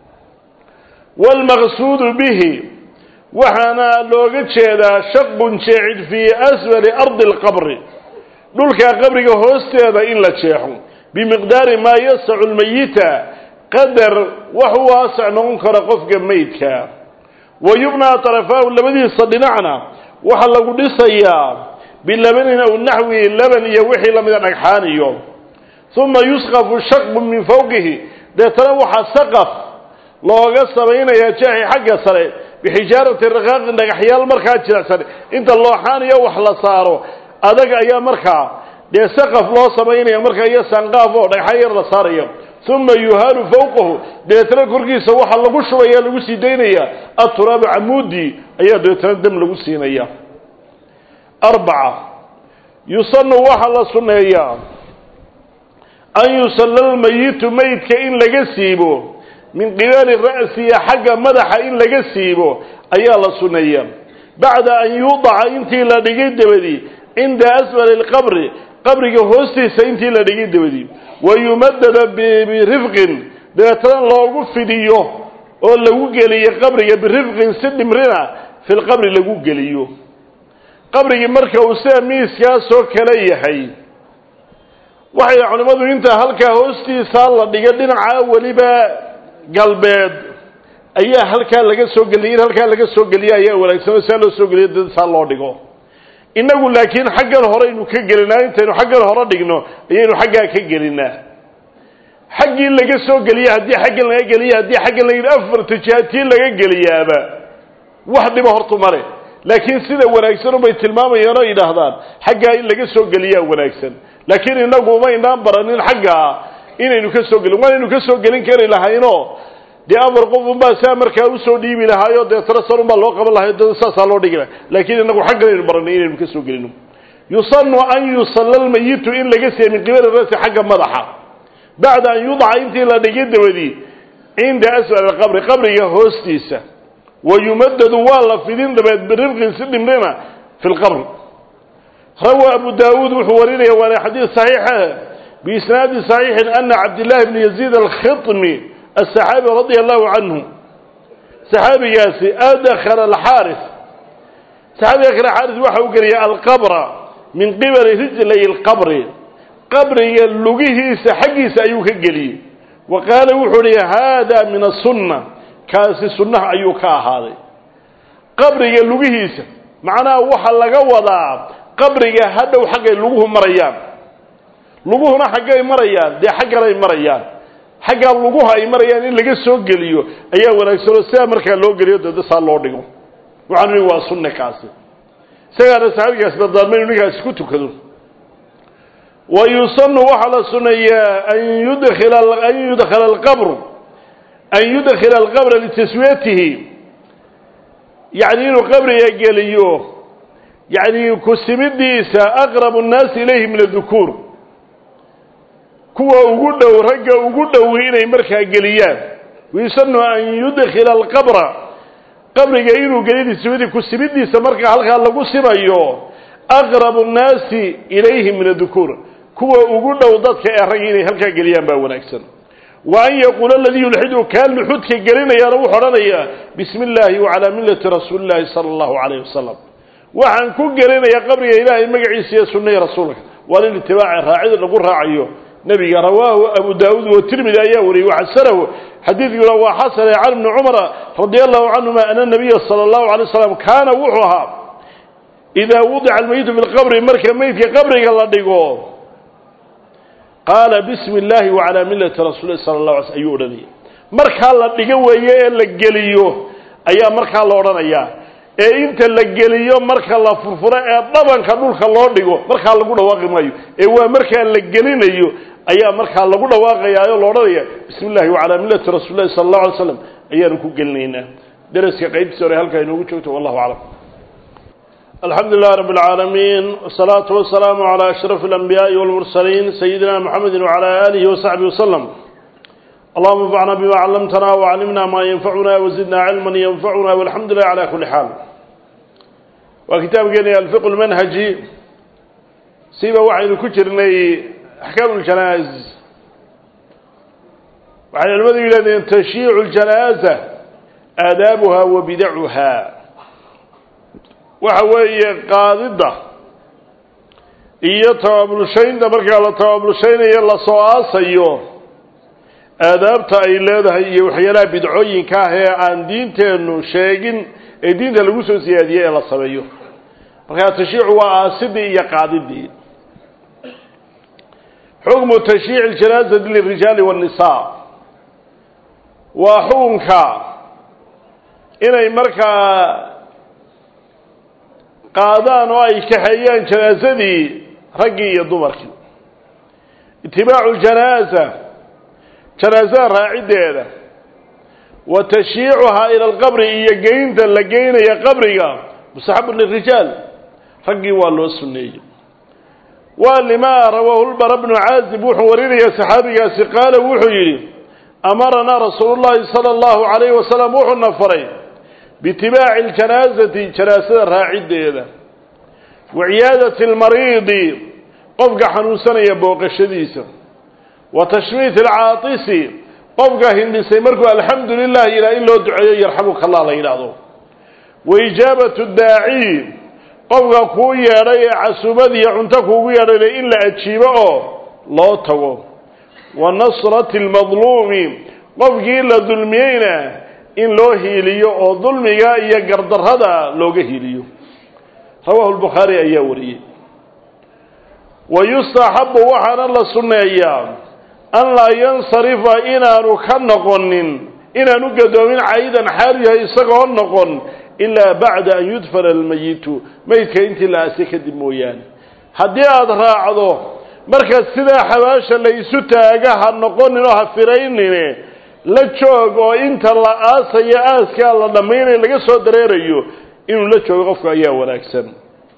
waalmaqsuudu bihi waxaana looga jeedaa shaqun jeecid fii asfali ardi alqabri dhulka qabriga hoosteeda in la jeexo bimiqdaari maa yasacu lmayita qadar wax u waasac noqon karo qofka meydka wa yubnaa tarafaahu labadiisa dhinacna waxaa lagu dhisayaa bilabanin aw naxwi laban iyo wixii lamida dhagxaan iyo uma yusqafu shaqun min fawqihi deetana waxaa saqaf looga samaynayaa jeexi xagga sare bixijaarati raqaaqin dhagaxyaal markaa jilicsan inta looxaaniyo wax la saaro adag ayaa markaa dee saqaf loo samaynaya markaa iyo sanqaaf oo dhagxaan yar la saaraya uma yuhaalu fawqahu deetana korkiisa waxaa lagu shubaya lagu sii daynaya aturaabu camuudi ayaa deetana dam lagu siinaya arbaca yusanu waxaa la sunneeyaa an yusalla lmayitu meydka in laga siibo min qibali ra'siya xagga madaxa in laga siibo ayaa la sunneeyaa bacda an yuudaca intii la dhigay dabadi cinda asfali lqabri qabriga hoostiisa intii la dhigay dabadi wa yumadada birifqin dabeetana loogu fidiyo oo lagu geliyo qabriga birifqin si dhimrina fi lqabri lagu geliyo qabrigii marka uu sida miiskaasoo kale yahay waxay culimmadu intaa halkaa hoostiisaa la dhiga dhinaca weliba galbeed ayaa halkaa laga soo geliyay in halkaa laga soo geliya ayaa wanaagsanoo saa loo soo geliyo dad saa loo dhigo innagu laakiin xaggan horeynu ka gelinaa intaynu xaggan hore dhigno ayaynu xaggaa ka gelinaa xaggii laga soo geliya haddii xaggan laga geliya haddii xaggan la yidhi afarta jihaatii laga geliyaaba wax dhiba hortu male laakiin sida wanaagsan ubay tilmaamayaan oo yidhaahdaan xaggaa in laga soo geliyaa wanaagsan laakiin inagu umaynaan baranin xaggaa inaynu ka soo gelin waanaynu ka soo gelin kari lahaynoo dee afar qof unbaa saa markaa usoo dhiibi lahaayo dee tarasan unbaa loo qaban lahayo dad saasaa loo dhigi lahay laakiin inagu xagganaynu baranay inaynu ka soo gelino yusanu an yusalla lmayitu in laga siiya min qibali rasi xagga madaxa bacda an yudaca intii la dhigay dabadii cinda asfal qabri qabriga hoostiisa wayumadadu waa la fidin dabeed birifqin si dhimrina fi lqabr rawaa abu daawuud wuxuu warinaya waana xadiid saxiixa biisnaadi saxiixin ana cabdillahi bni yaziid alkhitmi asaxaabi radia allahu canhu saxaabigaasi adkhala alxaaris saxaabiga kale xaaris waxa u geliyay alqabra min qibali rijlay lqabri qabriga lugihiisa xaggiisa ayuu ka geliyey wa qaala wuxuu hi hada min asunna kaasi sunnaha ayuu ka ahaaday qabriga lugihiisa macnaha waxa laga wadaa qabriga hadhow xaggay luguhu marayaan luguhuna xaggay marayaan dee xagganay marayaan xaggaa luguha ay marayaan in laga soo geliyo ayaa wanaagsanoo sidaa markaa loo geliyo dada saa loo dhigo waxaanu nihi waa sunne kaasi isagaana saxaabigaas badaalma inu ninkaasi ku tukado wa yusanu waxaa la suneeyaa an yudkila an yudkhala alqabru an yudkila alqabra litaswiyatihi yacni inuu qabriga geliyo yacni kusimidiisa aqrabu nnaasi ilayhi min adukuur kuwa ugu dhow ragga ugu dhowi inay markaa geliyaan wayusanu an yudkila alqabra qabriga inuu geliyo litaswiyatihi kusimidiisa markaa halkaa lagu simayo aqrabu nnaasi ilayhi min adukuur kuwa ugu dhow dadka ee ragga inay halkaa geliyaan baa wanaagsan wa an yaquula aladii yulxidu kaa luxudka gelinayaana wuxuu odhanayaa bismi illaahi wacalaa millati rasuuli illaahi sala allahu calayh wasalam waxaan ku gelinayaa qabriga ilaahay magaciisa iyo sunnahii rasuulka waa lin itibaaci raacida lagu raacayo nebiga rawaahu abu daawuud watirmidi ayaa wariyey waxasanahu xadiidkuna waa xasane can bni cumara radia allahu canhuma ana nabiya sala allahu alay waslam kaana wuxuu ahaa idaa wudica almeyitu fi lqabri marka meydka qabriga la dhigo qaala bismi illaahi wacalaa millati rasuulihi sala allah alay sl ayuu odhanaya markaa la dhigo weeye ee la geliyo ayaa markaa la odhanayaa ee inta la geliyo marka la furfuro ee dhabanka dhulka loo dhigo markaa lagu dhawaaqi maayo ee waa markaa la gelinayo ayaa markaa lagu dhawaaqayaa oo la odhanaya bismi illahi wacalaa millati rasuuli lahi sala allahu alay slam ayaanu ku gelinaynaa daraska qaybtiisa hore halkaa inoogu joogto wallahu aclam alxamdu lilah rab اlcaalamiin wsalaatu wasalaamu calaa ashraf alanbiyaai walmursaliin sayidina mxamedi wacala aalihi wasaxbihi waslem allahuma anfacna bima callamtana waclimna maa yanfacuna wazidna cilman yanfacuna walxamdu lilah cala kuli xaal waa kitaabkeeni alfiq lmanhaji siba waxaynu ku jirnay axkaam ljanaa'iz waxay culimadu yidhahdeen tashyiicu ljanaaza aadaabuha wa bidacuha waxa weeye qaadidda iyo tabaabulshaynta markaa la tabaabulshaynayo lasoo aasayo aadaabta ay leedahay iyo waxyaalaha bidcooyinka ah ee aan diinteennu sheegin ee diinta lagu soo siyaadiyey ee la sameeyo markaa tashyiicu waa aasidii iyo qaadidii xukmu tashyiici ljanaazati lirijaali waannisaa waa xukunka inay markaa qaadaan oo ay kaxeeyaan janaasadii raggii iyo dumarkii itibaacu ljanaaza janaasada raaciddeeda wa tashyiicuhaa ila alqabri iyo geynta la geynaya qabriga mustaxabu lirijaal raggii waa loo sunneeyey waa limaa rawaahu lbara bnu caazib wuxuu warinaya saxaabigaasi qaala wuxuu yidhi amaranaa rasuulu llahi sala allahu calayhi wasalam wuxuuna faray biitibaaci ljanaasati janaasada raaciddeeda wa ciyaadati almariidi qofka xanuunsanaya booqashadiisa wa tashmiiti alcaatisi qofka hindhisay markuu alxamdu lilah ilaa in loo duceeyo yarxamuka allah la yidhaahdo wa ijaabatu daaciy qofka kuu yeedhay ee casuumad iyo cunto kuugu yeedhayna in la ajiibo oo loo tago wa nasrati almadluumi qofkii la dulmiyeyna in loo hiiliyo oo dulmiga iyo gardarrada looga hiiliyo rawaahu lbukhaari ayaa wariyey wa yustaxabu waxaana la sunneeyaa an laa yansarifa inaanu ka noqonin inaanu gadoomin caydan xaal yahay isagoo noqon ilaa bacda an yudfana almayitu meydka intii la aasay kadib mooyaane haddii aada raacdo marka sidaa xabaasha la isu taaga ha noqonin oo ha firaynine la joog oo inta la aasayo aaskaa la dhammaynayo laga soo dareerayo inuu la joogo qofku ayaa wanaagsan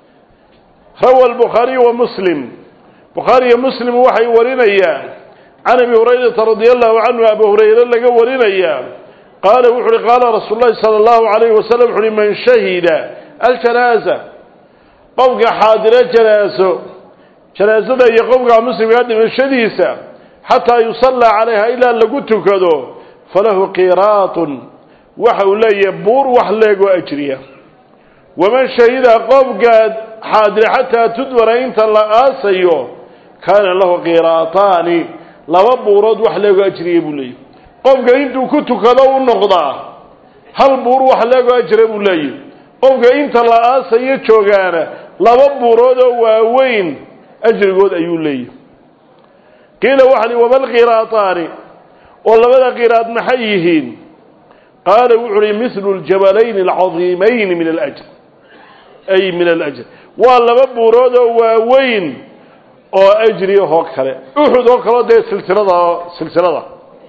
rawa albukhaariyu wa muslim bukhaariyo muslim waxay warinayaan can abi hurayrata radia allahu canhu abu hurayre laga warinayaa qaala wuxu uhi qaala rasuulu llahi sala allahu alayhi wasalam wuxu uhi man shahida aljanaaza qofka xaadiro janaaso janaasada iyo qofka muslimkaa dhimashadiisa xataa yusallaa calayha ilaa lagu tukado falahu qiraatun waxa uu leeyahay buur wax leegoo ajriya waman shahida qofka xaadira xataa tudbara inta la aasayo kaana lahu qiraataani laba buurood wax leegoo ajriya buu leeyahy qofka intuu ku tukado u noqdaa hal buur wax leegoo ajra buu leeyahy qofka inta la aasayo joogaana laba buurood oo waaweyn ajrigood ayuu leeyahy qiila waxa li wama lqiraataani oo labada qiraad maxay yihiin qaala wuxu uhi mithlu ljabalayni alcadiimayni min alajr ay min alajr waa laba buurood oo waaweyn oo ajri ahoo kale uxud oo kaleo dee silsilada silsilada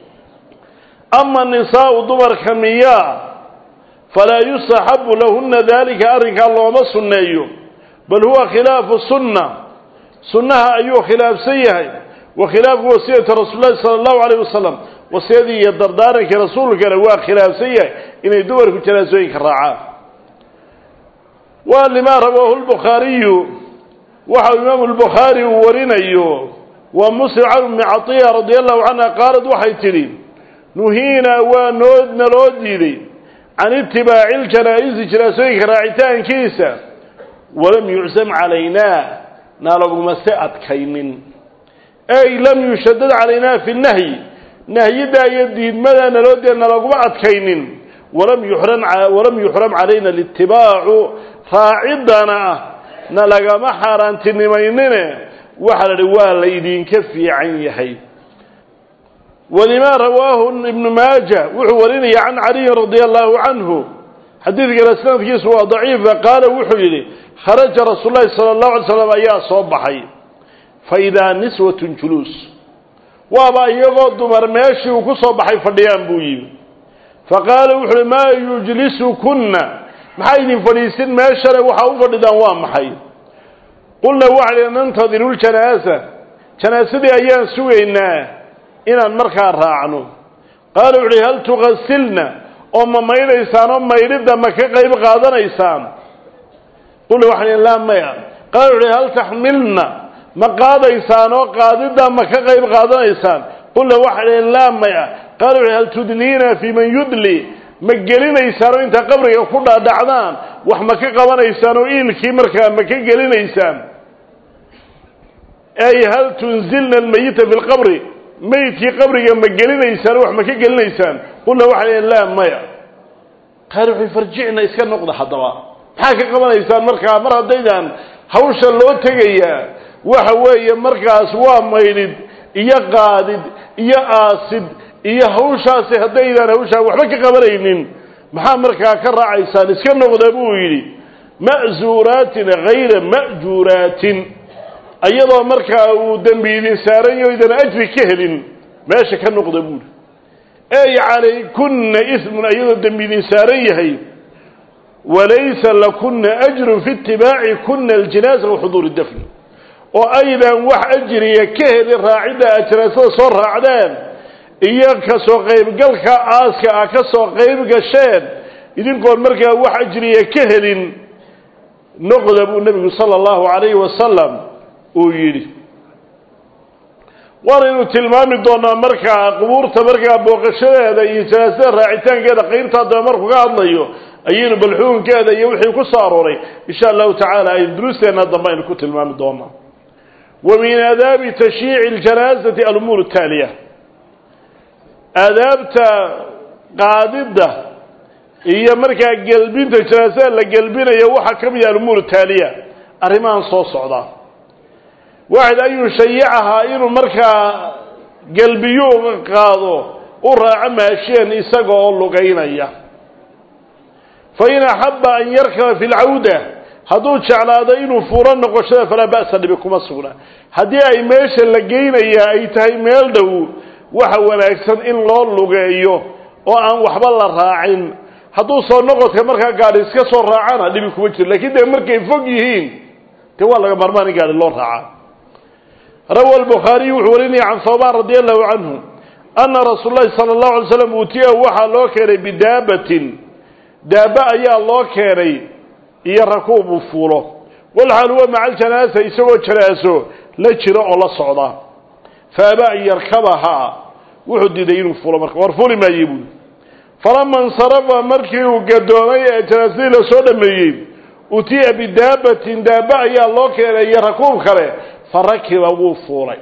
ama nisaau dumarka miyaa falaa yustaxabu lahuna dalika arrinkaa looma sunneeyo bal huwa khilaafu sunna sunnaha ayuu khilaafsan yahay wa khilaafu wasiyati rasuul lahi sala allahu alayh wasalam wasiyadii iyo dardaarankii rasuulkana waa khilaafsan yahay inay dumarku janaasooyinka raacaan waa limaa rawaahu lbukhaariyu waxa imaamu lbukhaari uu warinayo waa muslim can ummi catiya radia allahu canha qaalad waxay tidhi nuhiinaa waa noo naloo diiday can itibaaci ljanaa-isi janaasooyinka raacitaankiisa walam yucsam calaynaa nalaguma se adkaynin ay lam yushadad calaynaa fi nahyi nahyidaa iyo diidmadaa naloo dee nalaguma adkaynin walam yuxram walam yuxram calayna litibaacu raaciddana na lagama xaaraantinimaynine waxaa la idhi waa la idinka fiican yahay walimaa rawaahu ibnu maaja wuxuu warinaya can caliyin radia allahu canhu xadiidkana sanadkiisu waa daciifa qaala wuxuu yidhi kharaja rasuul lahi sala allahu alay slam ayaa soo baxay fa idaa niswatun juluus waaba iyagoo dumar meeshii uu ku soo baxay fadhiyaan buu yimi faqaala wuxu uhi maa yujlisukunna maxaa idin fadhiisin meeshane waxaa u fadhidaan waa maxay qulna waxaa nantadiru ljanaasa janaasadii ayaan sugaynaa inaan markaa raacno qaala wuxu uhi hal tugasilna oo ma maydhaysaan oo maydhidda ma ka qayb qaadanaysaan qulna waxaa laa maya qaala wuxu uhi hal taxmilna ma qaadaysaan oo qaadidda ma ka qayb qaadanaysaan qulna waxaa laa maya qaala wuxu uhi hal tudliina fii man yudli ma gelinaysaan oo intaa qabriga ku dhaadhacdaan wax ma ka qabanaysaan oo iilkii markaa ma ka gelinaysaan ay hal tunzilna almayita fi lqabri meydkii qabriga ma gelinaysaan oo wax ma ka gelinaysaan qulna waxaa laa maya qaala wuxuu farjicna iska noqda haddaba maxaa ka qabanaysaan markaa mar haddaydaan hawsha loo tegayaa waxa weeye markaas waa maydhid iyo qaadid iyo aasid iyo hawshaasi haddaydaan hawshaa waxba ka qabanaynin maxaa markaa ka raacaysaan iska noqda buu yidhi ma'zuuraatin hayra ma'juuraatin iyadoo markaa uu dembi idin saaran yaho idan ajri ka helin meesha ka noqda buuhi ey calaykunna ismun iyadoo dembi idin saaran yahay walaysa lakuna ajrun fi itibaaci kuna aljinaasa wa xuduuri dafni oo aydan wax ajriya ka helin raacidda aad janaasada soo raacdeen iyo kasoo qaybgalka aaska ah ka soo qayb gasheen idinkoon markaa wax ajriya ka helin noqda buu nebigu sala allahu calayhi wasalam uu yidhi waanaynu tilmaami doonaa markaa qubuurta markaa booqashadeeda iyo janaasada raacitaankeeda qaybtaa dambe markuu ka hadlayo ayaynu balxuunkeeda iyo wixii ku soo arooray insha allahu tacaala aynu duruusteenna dambe aynu ku tilmaami doonaa wa min aadaabi tashyiici اljanaasati alumuur taaliya aadaabta qaadidda iyo markaa gelbinta janaasada la gelbinayo waxaa ka mid ah alumuur taaliya arrimahan soo socda waxayd an yushayicahaa inuu markaa gelbiyo qaado u raaco maashiyan isaga oo lugaynaya fa in axaba an yarkaba fi lcawda hadduu jeclaado inuu fuulo noqoshada falaa ba'sa dhibi kuma sugna haddii ay meesha la geynayaa ay tahay meel dhow waxa wanaagsan in loo lugeeyo oo aan waxba la raacin hadduu soo noqodka markaa gaadhi iska soo raacana dhibi kuma jiro lakiin dee markay fog yihiin dee waa laga maarmaan in gaadhi loo raaca rawa albukhaariyu wuxuu warinaya can hawbaan radi allahu canhu ana rasuul lahi sala allahu alay slam uutiyahu waxaa loo keenay bidaabatin daaba ayaa loo keenay iyo rakuub uu fuulo walxaal huwa maca aljanaasa isagoo janaaso la jiro oo la socda fa abaa an yarkabahaa wuxuu diiday inuu fuulo marka war fuuli maaye buuli falama insarafa markii uu gadoomay ee janaasadii lasoo dhameeyey utiya bidaabatin daaba ayaa loo keenay iyo rakuub kale farakiba wuu fuulay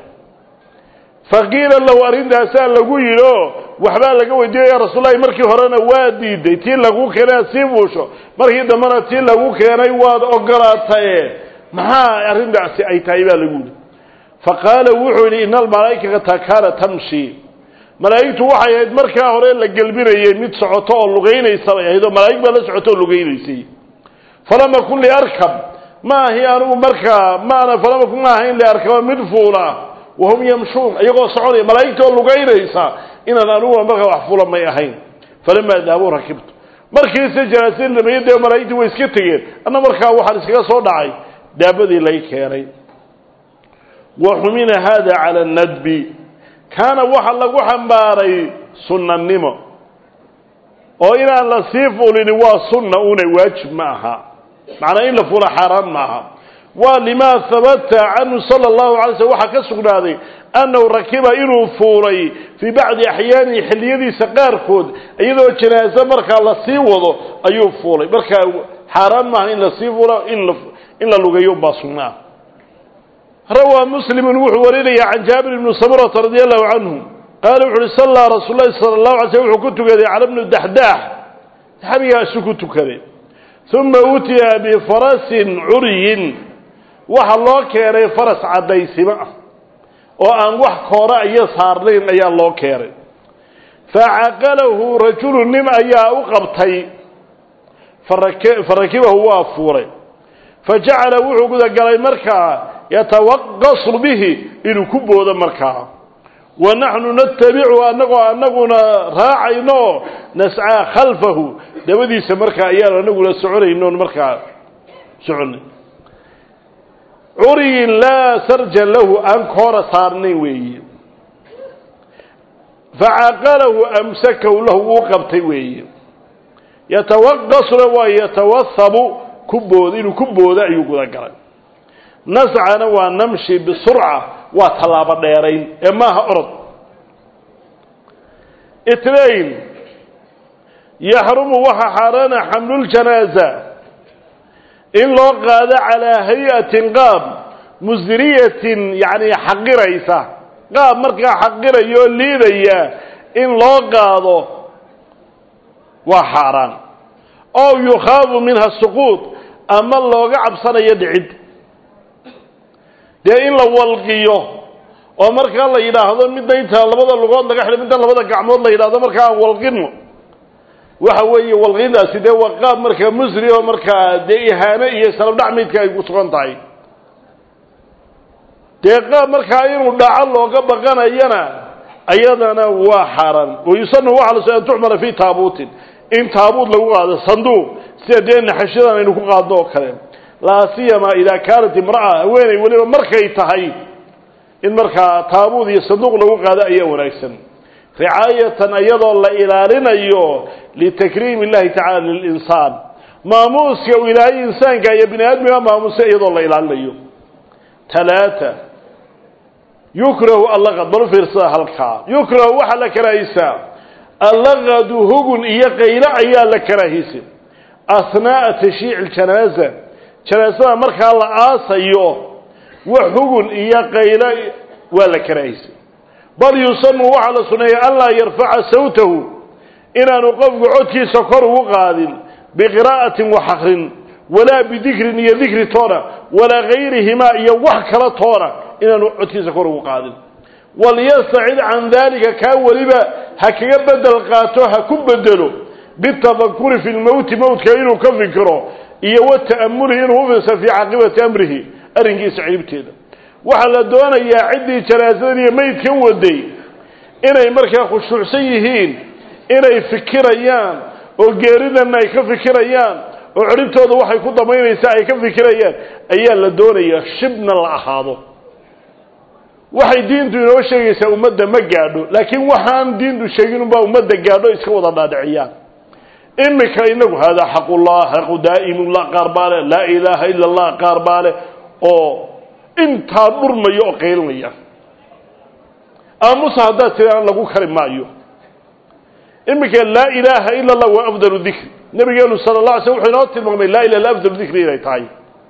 faqiila lahu arrintaasaa lagu yidhi oo waxbaa laga weydiiyay ya rasuullahi markii horena waa diiday tii lagu keenay aad sii fuusho markii dambena tii lagu keenay waad ogolaataye maxaa arrintaasi ay tahay baa lagu yidhi faqaala wuxuu yidhi ina almalaa'ikata kaana tamshi malaa'igtu waxay ahayd markaa hore la gelbinayay mid socoto oo lugaynaysa bay ahayd oo malaa'ig baa la socoto oo lugaynaysay falama kun liarkab ma ahi anigu markaa maana falama kun ma ahayn liarkaba mid fuula wahum yamshuun iyagoo soconaya malaa'igta oo lugaynaysa inaan aniguna markaa wax fula may ahayn falamaa dahabuu rakibtu markiise janaasadi dhameeyey dee malaa'igtii way iska tegeen anna markaa waxaan iskaga soo dhacay daabadii lay keenay wa xumina hada cala nadbi kaana waxa lagu xambaaray sunnanimo oo inaan la sii fulini waa sunna una waajib ma aha macnaa in la fula xaaraan ma aha waa limaa habata canhu sala allahu alay slm waxaa ka sugnaaday annahu rakiba inuu fuulay fii bacdi axyaanihi xilliyadiisa qaarkood iyadoo janaaso markaa la sii wado ayuu fuulay markaa xaaraan maaha in la sii fuulo in la lugeeyo unbaa sugnaa rawaa muslimun wuxuu warinaya can jaabir ibni samurata radi allahu canhu qaala wuxu uhi sallaa rasuul lahi sala allahu alay slm wuxuu ku tukaday cala bni daxdaax saxaabigaasu ku tukaday uma utiya bifarasin curyin waxa loo keenay faras caddaysimo ah oo aan wax koora iyo saarnayn ayaa loo keenay facaqalahu rajulu nin ayaa u qabtay farakibahu waa fuuray fajacala wuxuu gudagalay markaa yatawaqasu bihi inuu ku boodo markaa wa naxnu natabicu anagoo anaguna raacayno nascaa khalfahu dabadiisa markaa ayaanu anaguna soconaynoon markaa soconay curiyin laa sarja lahu aan koora saarnayn weeye facaqalahu amsakahu lahu wuu qabtay weeye yatawaqasuna waa yatawahabu ku bood inuu ku boodo ayuu gudagalay nascana waa namshi bisurca waa tallaabo dheerayn ee maaha orod itnain yaxrumu waxaa xaaraana xamluljanaaza in loo qaado calaa hay-atin qaab musdiriyatin yacni xaqiraysa qaab markaa xaqiraya oo liidaya in loo qaado waa xaaraan ow yukhaafu minha suquud ama looga cabsanayo dhicid dee in la walqiyo oo markaa la yidhaahdo midna inta labada lugood laga xidho midna labada gacmood la yidhahdo markaa aan walqino waxa weeye walqindaasi dee waa qaab markaa musri oo markaa dee ihaano iyo salabdhacmaydka ay ku sugan tahay dee qaab markaa inuu dhaco looga baqanayana ayadana waa xaaraan wayusanu waxa la so an tuxmala fii taabuutin in taabuut lagu qaado sanduuq sida dee naxashadan aynu ku qaadno oo kale laa siyama idaa kaanat imra'a haweeney weliba markay tahay in markaa taabuud iyo sanduuq lagu qaado ayaa wanaagsan ricaayatan iyadoo la ilaalinayo litakriim illahi tacala lilinsaan maamuuska uu ilaahay insaanka iyo bini aadmiga maamuusa iyadoo la ilaalinayo talaata yukrahu allaqad bal fiirsada halkaa yukrahu waxaa la karaahiysaa allaqadu hugun iyo qaylo ayaa la karaahiysa asnaaa tashiici ljanaaza janaasada markaa la aasayo wax hugun iyo qaylo waa la karaahiysa bal yusanu waxaa la suneeyay anlaa yarfaca sawtahu inaanu qofku codkiisa kor ugu qaadin biqiraa'atin wax akrin walaa bidikrin iyo dikri toona walaa gayrihimaa iyo wax kala toona inaanu codkiisa kor ugu qaadin walyastacid can daalika kaa weliba ha kaga bedel qaato ha ku bedelo bitafakuri fi lmowti mowtka inuu ka fikiro iyo wata'amulihi inuu ufirsa fii caaqibati amrihi arrinkiisa ciribteeda waxaa la doonayaa ciddii janaasadan iyo meydkan waday inay markaa khushuucsan yihiin inay fikirayaan oo geeridanna ay ka fikirayaan oo ciribtooda waxay ku damaynaysaa ay ka fikirayaan ayaa la doonayaa shibna la ahaado waxay diintu inoo sheegaysaa ummadda ma gaadho laakiin waxaan diintu sheegin unbaa ummadda gaadho iska wada dhaadhiciyaan imika inagu haadaa xaqullah xaqu daa'imullah qaar baa leh laa ilaaha ila allah qaar baa leh oo intaa dhurmaya oo qaylinaya aamusa haddaad tidaan lagu kari maayo iminka laa ilaaha ila allah waa afdalu dikri nabigeenu sala la alay sl wuxuu inoo tilmaamay laa ilaha afdalu dikri inay tahay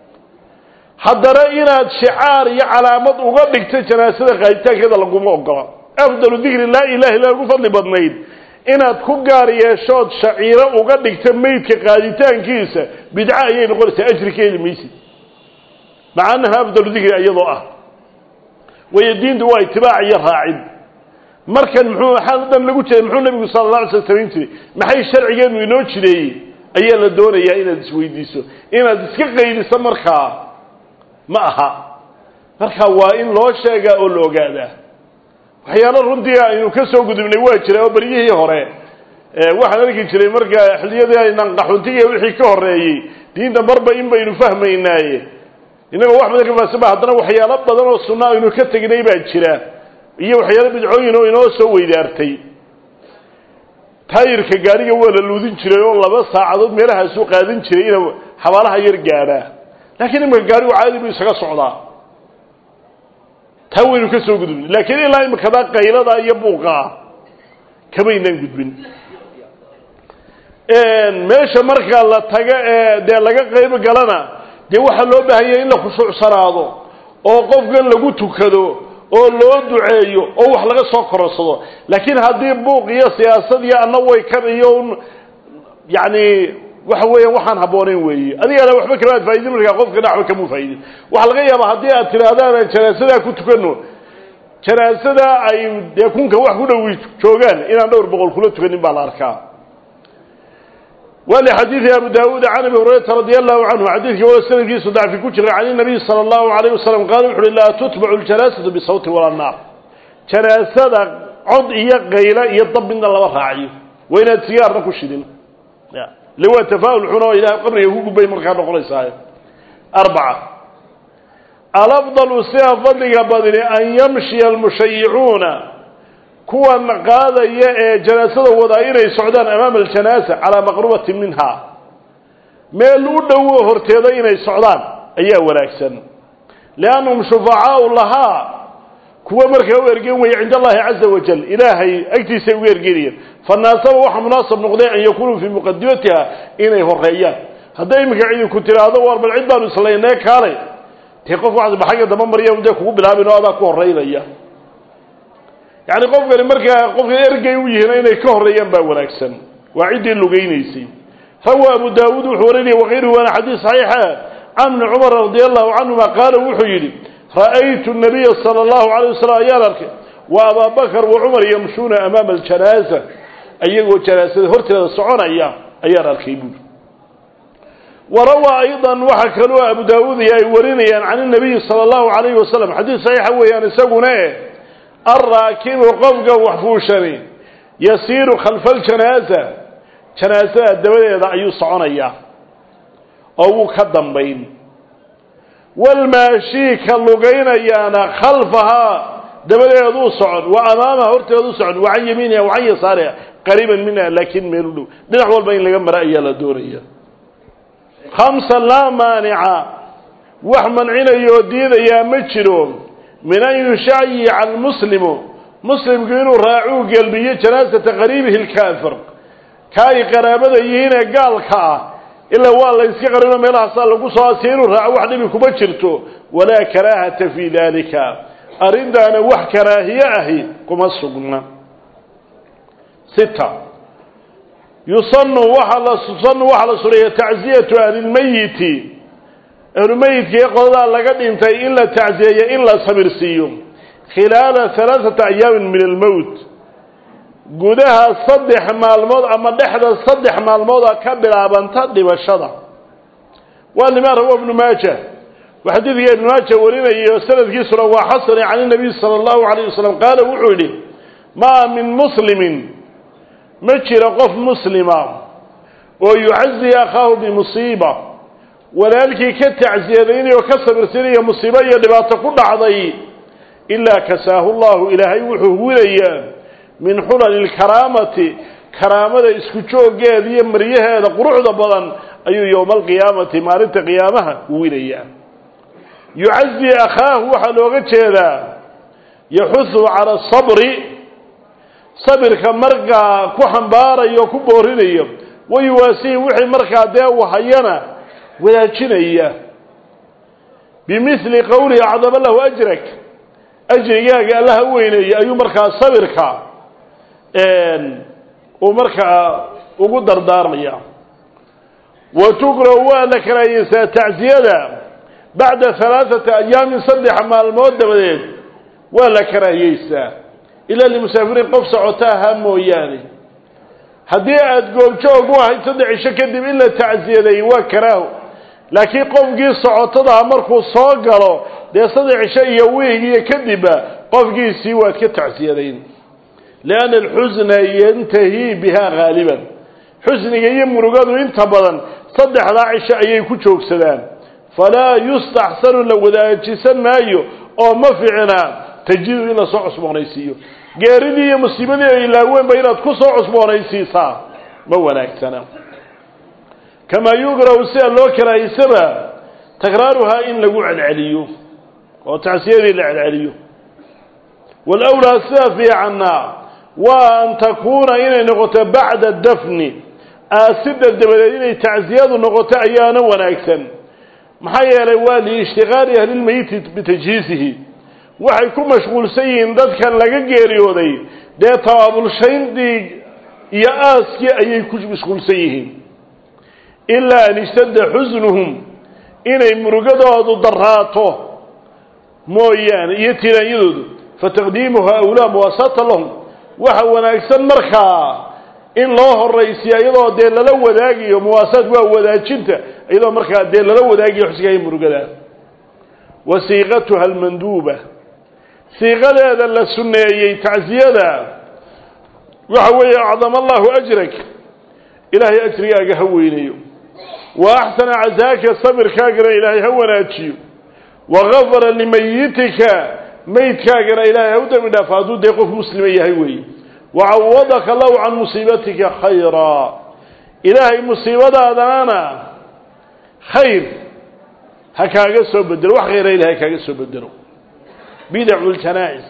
haddana inaad shicaar iyo calaamad uga dhigto janaasada qaaditaankeeda laguma ogola afdalu dikri laa ilaha illa ugu fadli badnayd inaad ku gaar yeeshood shaciiro uga dhigto meydka qaaditaankiisa bidco ayay noqonaysaa ajri ka heli maysid maca annaha afdalu dikri iyadoo ah wayo diintu waa itibaac iyo raacid markan muxuu waxaa dhan lagu jeeda muxuu nabigu sala la alay slam samayn jiray maxay sharcigeenu inoo jireeyey ayaa la doonayaa inaad isweydiiso inaad iska qaydiso markaa ma aha markaa waa in loo sheegaa oo la ogaadaa waxyaalo runtii aynu ka soo gudubnay waa jira oo beryihii hore waxaan arki jiray markaa xilliyadii aynan qaxuntiga wixii ka horeeyey diinta marba in baynu fahmaynaaye innagoo wax badan ka faasaba haddana waxyaalo badan oo sunna aynu ka tegnay baa jira iyo waxyaalo bidcooyin oo inoo soo weydaartay taayirka gaariga waa la luudin jiray oo laba saacadood meelahaasuu qaadan jiray inuu xabaalaha yar gaadhaa laakiin imika gaarigu caadi buu isaga socdaa taa waynu ka soo gudubnay laakiin ilaa imikadaa qaylada iyo buuqaa kamaynaan gudbin meesha markaa la tago ee dee laga qayb galana dee waxaa loo baahanya in la khushuucsanaado oo qofkan lagu tukado oo loo duceeyo oo wax laga soo kororsado laakiin haddii buuq iyo siyaasad iyo anna way kan iyo yacni waxa weeyaan waxaan habbooneyn weeye adigana waxba kamaad faa'idin markaa qofka dhaxba kamuu faa'idin waxaa laga yaabaa haddii aad tidhaahdaan janaasadaa ku tukano janaasada ay dee kunka wax ku dhowi joogaan inaan dhowr boqol kula tukanin baa la arkaa wa lixadiidi abu daawuud can abi hurayrata radia allahu canhu xadiidkii wala sanadkiisu dacfi ku jiray can inabiy sala allahu alayh wasalam qaala wuxu uhi laa tutbacu ljanaasatu bisawti walaa naar janaasada cod iyo qaylo iyo dab midna lama raaciyo waa inaad sigaarna ku shidin le waa tafaa'ul xun oo ilahay qabriga ku gubay markaa noqonaysaa arbaca alafdalu sida fadliga badini an yamshiya almushayicuuna kuwan qaadaya ee janaasada wadaa inay socdaan amaama aljanaasa calaa maqrubatin minha meel u dhowo horteeda inay socdaan ayaa wanaagsan liannahum shufacaau lahaa kuwa markaa u ergen weeye cinda allahi caza wajal ilaahay agtiisay uga ergenayeen fanaasaba waxaa munaasab noqday an yakunuu fii muqadimatiha inay horeeyaan hadday iminka cidi ku tiraahdo war bal cid baanu islaynee kaalay dee qof waxaad xagga damba marya dee kugu bilaabin oo adaa ku horeynaya yacni qofkani markaa qofka ergey u yihiin inay ka horeeyaan baa wanaagsan waa ciddii lugaynaysay rawa abu daawuud wuxuu warinaya wakayruhu waana xadiis saxiixa can ibni cumar radia allahu canhuma qaala wuxuu yidhi ra'aytu nabiya sala allahu alayh wasalam ayaan arkay wa abaa bakar wa cumar yamshuuna amaama aljanaaza iyagoo janaasada horteeda soconaya ayaan arkay buuri warawaa aydan waxaa kaloo abu daawuud iyo ay warinayaan can inabiyi sala allahu alayhi wasalam xadiis saxiixa weeyaan isaguna e alraakibu qofka waxfuushani yasiiru khalfa aljanaaza janaasada dabadeeda ayuu soconayaa oo wuu ka dambayn walmaashii ka lugaynayaana khalfahaa dabadeeduu socon wa amaamaha horteedu socon wa can yamiiniha wa can yasaariha qariiban minha laakiin meel u dhow dhinac walba in laga mara ayaa la doonaya khamsa laa maanica wax mancinayoo diidayaa ma jiro min an yushayica almuslimu muslimku inuu raacuu gelbiyo janaasata qariibihi lkaafir ka ay qaraabada yihiinee gaalka ah ilaa waa la yska qarino meelahaasaa lagu soo asiya inuu raaco wax dhibi kuma jirto walaa karaahata fii dalika arrintaana wax karaahiye ahi kuma sugna sita yusanu waaa la yusanu waxaa la suneeya tacziyatu ahlilmeyiti ahlumeyidka ee qoladaa laga dhintay in la tacziyeeyo in la sabirsiiyo khilaala halaaثata ayaamin min almowt gudaha saddex maalmood ama dhexda saddex maalmooda ka bilaabanta dhibashada waa lima rawa ibnu maaja wa xadiidka ibnu maaja warinayay oo sanadkiisuna waa xasane can inabiy sala allahu alayh wasalam qaala wuxuu yidhi maa min muslimin ma jira qof muslima oo yucazi akhaahu bimusiiba walaalkii ka tacsiyadaynayoo ka sabirsinaya musiibo iyo dhibaato ku dhacday ilaa kasaahu llahu ilaahay wuxuu huwinayaa min xulali lkaraamati karaamada isku jooggeeda iyo maryaheeda quruxda badan ayuu yowma alqiyaamati maalinta qiyaamaha huwinayaa yucazi akhaahu waxaa looga jeedaa yaxuhu cala asabri sabirka markaa ku xambaarayo o ku boorinayo wayuwaasihi wixii markaa dee uu hayana wadaajinaya bimili qowlihi acdama lahu ajrak ajrigaaga allaha u weyneeyey ayuu markaa sabirka uu markaa ugu dardaarmaya wa tukrahu waa la karaahiyeysaa tacsiyada bacda halaaثata ayaamin saddex maalmood dabadeed waa la karaahiyeysaa ilaa limusaafiriin qof socota ahaa mooyaane haddii aada goobjoog u ahayd saddex cisho kadib in la tacsiyadeeyey waa karaaho laakiin qofkii socotadaha markuu soo galo dee saddex cisho iyo wiig iyo kadibba qofkiisii waad ka tacsiyadayn lianna alxusna yantahi biha haaliban xusniga iyo murugadu inta badan saddexdaa cisho ayay ku joogsadaan falaa yustaxsanu la wadaajisan maayo oo ma ficna tajidu in lasoo cusboonaysiiyo geeridii iyo musiibadii ay ilaaweynba inaad ku soo cusboonaysiisaa ma wanaagsana kamaa yugrahu sida loo karahaysaba takraaruhaa in lagu celceliyo oo tacsiyadii la celceliyo waalawlaa sida fiicanna waa an takuuna inay noqoto bacda dafni aasida dabadeed inay tacsiyadu noqoto ayaana wanaagsan maxaa yeelay waa liishtiqaali ahlilmeyiti bitajhiisihi waxay ku mashquulsan yihiin dadkan laga geeriyooday dee tabaabulshayntii iyo aaskii ayay ku mashquulsan yihiin ilaa an ishtadda xusnuhum inay murugadoodu daraato mooyaane iyo tiraanyadoodu fataqdiimuha awlaa muwaasata lahum waxa wanaagsan markaa in loo horaysiya iyadoo dee lala wadaagayo muwaasaad waa wadaajinta iyadoo markaa dee lala wadaagayo xusgaaya murugada wa siiqatuha almanduuba siiqadeeda la sunneeyey tacsiyada waxa weeye acdama allahu ajrak ilaahay ajrigaaga ha weynayo wa axsana casaaka sabirkaagana ilaahay ha wanaajiyo wagafara limayitika maydkaagana ilaahay ha u dembi dhaafo hadduu dee qof muslima yahay weeye wacawadaka allahu can musiibatika khayraa ilaahay musiibadaadana khayr ha kaaga soo bedelo wax khayra ilahay ha kaaga soo bedelo bidacu ljanaa-is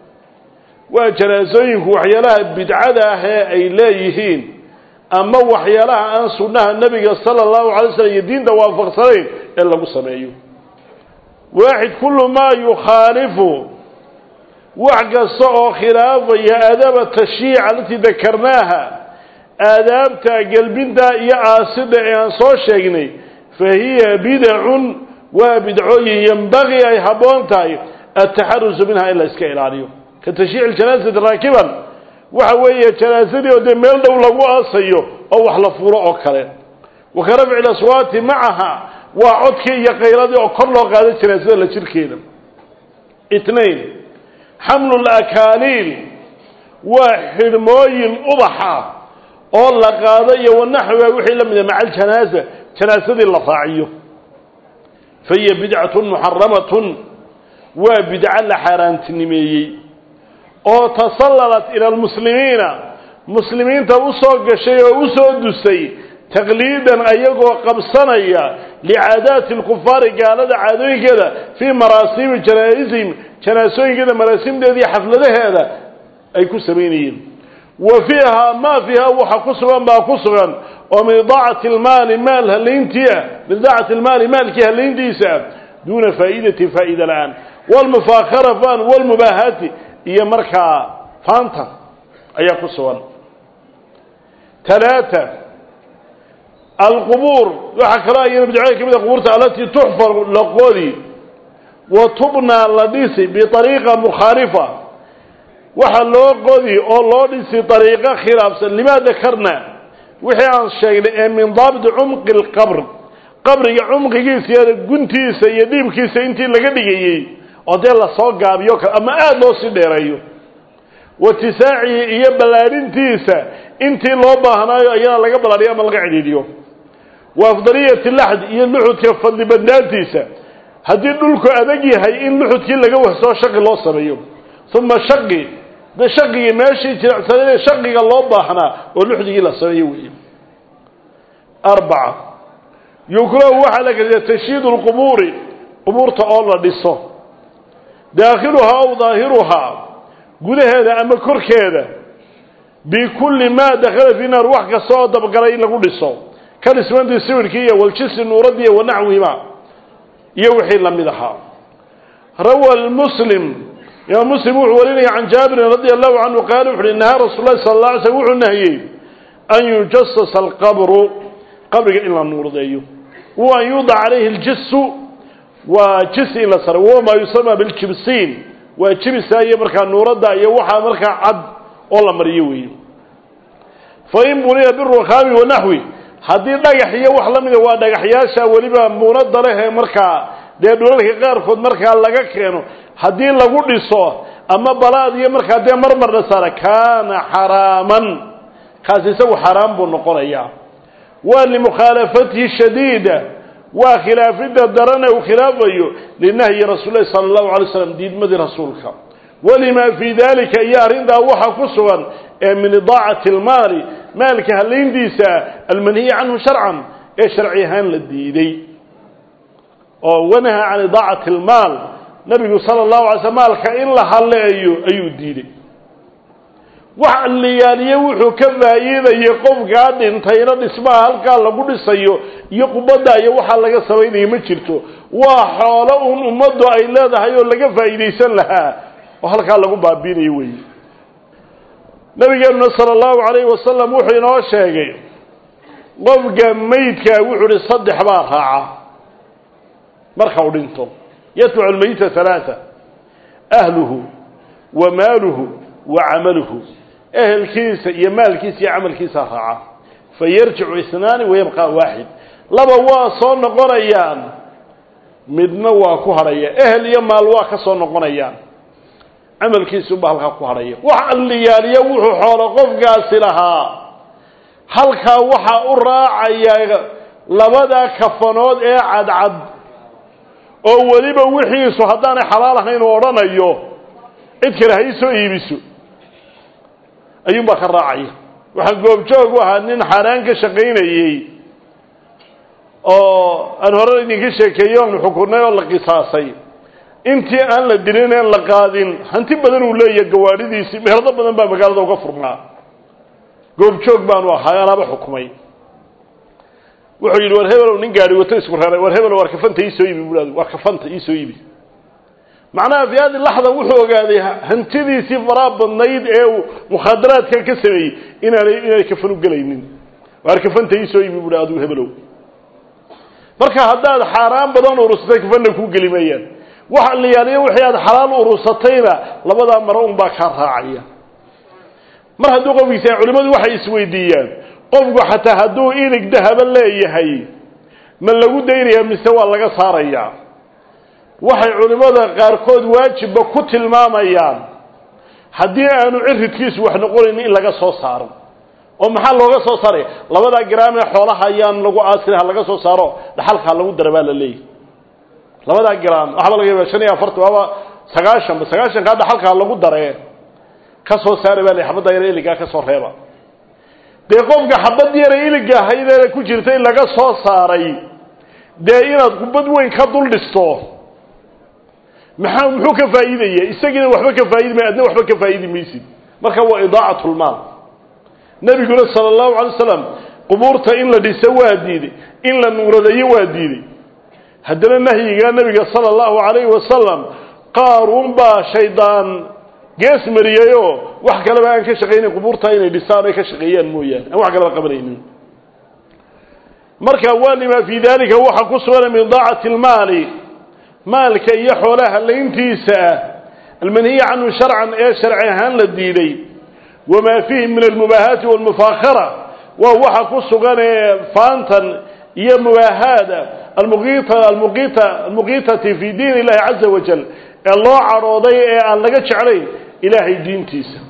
waa janaasooyinku waxyaalaha bidcada ah ee ay leeyihiin ama waxyaalaha aan sunnaha nebiga sala allahu alay slam iyo diinta waafaqsanayn ee lagu sameeyo waaxid kullu maa yukhaalifu wax kasta oo khilaafaya aadaaba tashyiic alatii dakarnaaha aadaabta gelbinta iyo aasida ee aan soo sheegnay fa hiya bidacun waa bidcooyin yembagii ay habboon tahay ataxarusu minha in la iska ilaaliyo ka tashyiic janaasati raakiban waxa weeye janaasadii oo dee meel dhow lagu aasayo oo wax la furo oo kale wa ka rafci laswaati macaha waa codkii iyo qayladii oo kor loo qaado janaasada la jirkeeda itnain xamlu lakaaliil waa xidhmooyin ubaxa oo la qaado iyo wanaxwiga wixii la mida maca aljanaasa janaasadii la raaciyo fa hiya bidcatun muxaramatun waa bidco la xaaraantinimeeyey oo tasallalat ila almuslimiina muslimiinta u soo gashay oo u soo dusay taqliidan ayagoo qabsanaya licaadaati lkufaari gaalada caadooyinkeeda fii maraasiimi janaaisihim janaasooyinkeeda maraasimdeeda iyo xafladaheeda ay ku samaynayeen wa fiiha maa fiiha waxa ku sugan baa ku sugan oo min idaacati lmaali maal halayntia min idaacati lmaali maalkii halayntiisa duuna faa'idati faa'ida la-aan walmufaakara fan walmubaahati iyo markaa faanta ayaa ku sugan talaata alqubuur waxaa kaloo ayana bidcooyin ka mid a qubuurta alatii tuxfar la qodi wa tubnaa la dhisi biariiqa mukhaalifa waxa loo qodi oo loo dhisi ariiqo khilaafsan limaa dakarna wixii aan sheegnay ee min daabiti cumqi lqabr qabriga cumqigiisa iyo guntiisa iyo dhiibkiisa intii laga dhigayey oo dee lasoo gaabiyo ama aada loo sii dheereeyo watisaacihi iyo ballaadhintiisa intii loo baahnaayo iyana laga ballaadhiyo ama laga cidhiidhiyo wa afdaliyati laxd iyo luxudka fadli badnaantiisa haddii dhulku adag yahay in luxudkii laga wahsoo shaqi loo sameeyo uma shaqi de shaqigii meeshii jiracsanade shaqiga loo baahnaa oo luxdigii la sameeyo weeye arbaca yukrahu waxaa la geliya tashyiidu lqubuuri qubuurta oo la dhiso daakhiluhaa aw daahiruhaa gudaheeda ama korkeeda bikulli maa dakhala fi naar wax kasta oo dabgalay in lagu dhiso ka dhismantii sawirkii iyo waljisi nuuradii iyo wanaxwihima iyo wixii la mid ahaa rawa muslim imaam muslim wuxuu warinaya can jaabirin radia allahu canhu qaala wuxu uhi nahaa rasuul lahi sala alla alay slm wuxuu nahiyey an yujasasa alqabru qabriga in la nuurdeeyo wa an yuudac calayhi aljisu waa jisi in la saro wahuwa maa yusama biljibsiin waa jibisa iyo markaa nuuradda iyo waxaa markaa cad oo la mariyo weeye fain buniya birukhaami wanaxwi haddii dhagax iyo wax la mida waa dhagaxyaasha weliba muunada leh ee markaa dee dhulalka qaarkood markaa laga keeno haddii lagu dhiso ama balaad iyo markaa dee marmar la saara kaana xaraaman kaasi isagu xaraam buu noqonayaa waa limukhaalafatihi shadiida waa khilaafidda darane uu khilaafayo linahyi rasuul lahi sala allahu alay slam diidmadii rasuulka walimaa fii dalika iyo arrintaa waxaa ku sugan ee min idaacati almaali maalka halayntiisa almanhiyi canhu sharcan ee sharci ahaan la diiday oo wanaha can idaacati almaal nabigu sala allahu alay slam maalka in la haleeyo ayuu diiday wax liyaaliye wuxuu ka faa'iidayay qofkaa dhintayna dhismaha halkaa lagu dhisayo iyo qubadda iyo waxaa laga samaynayo ma jirto waa xoolo un ummaddu ay leedahay oo laga faa'iidaysan lahaa oo halkaa lagu baabiinayo weeye nabigeenuna sala allahu calayhi wasalam wuxuu inoo sheegay qofka meydkaa wuxuu uhi saddex baa raaca marka uu dhinto yatbacu lmeyita halaaa ahluhu wa maaluhu wa camaluhu ehelkiisa iyo maalkiisa iyo camalkiisa raaca fa yarjicu isnaani wayabqa waaxid laba waa soo noqonayaan midna waa ku hadhaya ehel iyo maal waa ka soo noqonayaan camalkiisuba halkaa ku hadhaya wax alliyaaliya wuxuu xoolo qofkaasi lahaa halkaa waxaa u raacaya labada kafanood ee cadcad oo weliba wixiisu haddaanay xalaal ahayn uu odhanayo cid kale ha ii soo iibiso ayuunbaa ka raacaya waxaan goobjoog u ahaa nin xaaraan ka shaqaynayey oo aan hore idinka sheekeeyo oonu xukunay oo la qisaasay intii aan la dilin een la qaadin hanti badan uu leeyahay gawaadhidiisii meherdo badan baa magaalada uga furnaa goobjoog baanu ahaa anaaba xukumay wuxuu yidhi war hebelow nin gaari wato isku reeray war hebel war kafanta iisoo iibi bulaad war kafanta iisoo iibi macnaha fi hadi laxda wuxuu ogaaday hantidiisii faraa badnayd ee uu mukhaadaraadkan ka sameeyey inaanay inaanay kafan u gelaynin waar kafanta iisoo iibi bui aduu hebelow marka haddaad xaaraan badan urursatay kafanna kuu geli maayaan waxa la yaaliyo wixii aad xalaal urursatayna labadaa maro unbaa kaa raacaya mar hadduu qofkiisa culimmadu waxay isweydiiyaan qofku xataa hadduu ilig dahaba leeyahay ma lagu daynayaa mise waa laga saarayaa waxay culimmada qaarkood waajibba ku tilmaamayaan haddii aanu ciridkiisu wax noqonayn in laga soo saaro oo maxaa looga soo saaraya labadaa garaam ee xoolaha ayaan lagu aasina ha laga soo saaro dhaxalkaa lagu dara baa la leeyahy labadaa garaam waxba laga yaaba shan iyo afartan waaba sagaashanba sagaashankaa dhaxalkaa lagu daree ka soo saara baa la xabadda yare iligaa ka soo reeba dee qofka xabad yare iliga ahaydee ku jirta in laga soo saaray dee inaad kubad weyn ka dul dhisto maxaa muxuu ka faa'iidaya isagiina waxba ka faa'idi may adna waxba ka faa'idi maysid marka waa idaacatlmaal nebiguna sala allahu calay wasalam qubuurta in la dhiso waa diiday in la nuuradeeyo waa diiday haddana nahyigaa nebiga sala allahu calayhi wasalam qaaruun baa shaydaan gees mariyayoo wax kaleba aan ka shaqaynayn qubuurta inay dhisaan ay ka shaqeeyaan mooyaane aan wax kaleba qabanaynin marka waa lima fii dalika waxaa ku sugan min idaacati almaali maalka iyo xoolaha layntiisa ah almanhiya canhu sharcan ee sharci ahaan la diiday wamaa fiihi min almubaahaati walmufaakara waa waxa ku sugan ee faantan iyo mubaahaada almuqiita almuqiita almuqiitati fi diin illahi caza wajal ee loo cadhooday ee aan laga jeclayn ilaahay diintiisa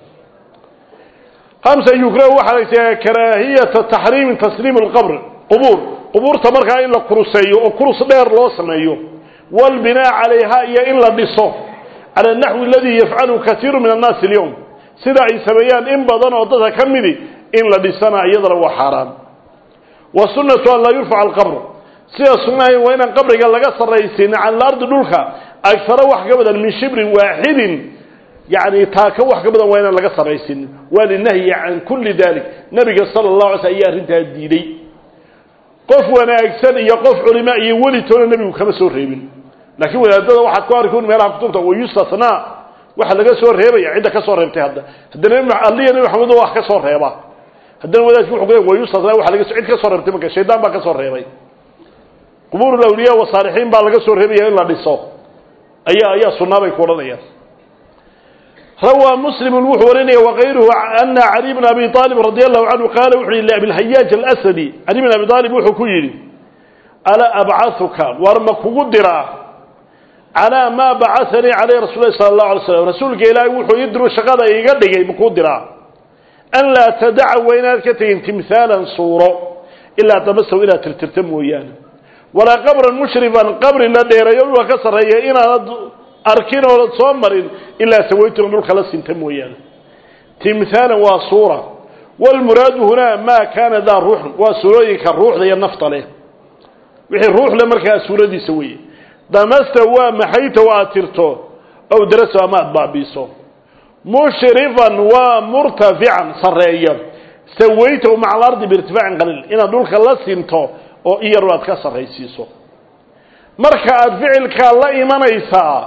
hamsa yukrahu waxaa la yidhaha karaahiyata taxriimi tasliim alqabr qubuur qubuurta markaa in la kuruseeyo oo kurus dheer loo sameeyo walbinaa calayha iyo in la dhiso cala naxwi aladii yafcalu kaiiru min annaasi alyowm sida ay sameeyaan in badan oo dadka ka midi in la dhisana iyadana waa xaaraan wa sunnatu an laa yurfaca alqabr sida sunnahay waa inaan qabriga laga sarraysiin cala alardi dhulka agfaro wax ka badan min shibrin waaxidin yani taaka wax ka badan waa inaan laga sarraysiinin waa linahyi can kulli dalik nabiga sala allahu alay sl ayaa arrintaa diiday qof wanaagsan iyo qof culima iyo welitoona nebigu kama soo reebin laakiin wadaadada waxaad ku arki meelaha kutubta wayustasnaa waxa laga soo reebaya cidda ka soo reebtay hadda haddana alliya nabi maxamed wax ka soo reeba haddana wadaadki wuxuu ku wayustasnaa waxa laga cid ka soo reebtay marka shaydaan baa ka soo reebay qubuur alawliya wasaalixiin baa laga soo reebaya in la dhiso ayaa ayaa sunnaa bay ku odhanayaan rawى mslim wuxuu warinaya wغayruhu ana cali bn abi طalib radi allahu canhu qaala wuxu yihi labilhayaaj alasadi cali bn abi aalib wuxuu ku yidhi alaa abcaثuka war ma kugu diraa calىa maa bacanii calayh rasul lahi sala اlahu alay slam rasuulka ilaahay wuxuu ii diru shaqada iga dhigay makuu diraa an laa tadaca waa inaad ka tegin timhaalan suuro ilaa damasaw inaad tirtirta mooyaane walaa qabran mushrifan qabri la dheereeyo dhulka ka sarreeya inaanad arkin oonad soo marin ilaa sawaytuna dhulka la sinta mooyaane timhaalan waa suura walmuraadu hunaa maa kaana daa ruuxun waa suurooyinka ruuxda iyo nafta leh wixii ruux le markaa suuradiisa weeye damasta waa maxayta o aad tirto ow daraso ama aad baabiiso mushrifan waa murtafican sarreeya sawaytahu maca alardi biirtifaacin qaliil inaad dhulka la sinto oo iyar aad ka sarraysiiso marka aad ficilkaa la imanaysaa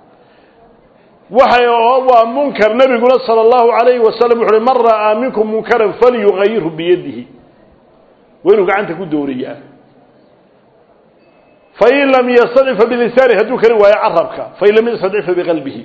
waxay waa munkar nabiguna sala allahu calayhi wasalam wuxu uhi man ra'aa minkum munkaran falyugayirhu biyadihi waa inuu gacanta ku dooriyaa fain lam yastadcifa bilisaani hadduu kari waayo carabka fain lam yastadcifa biqalbihi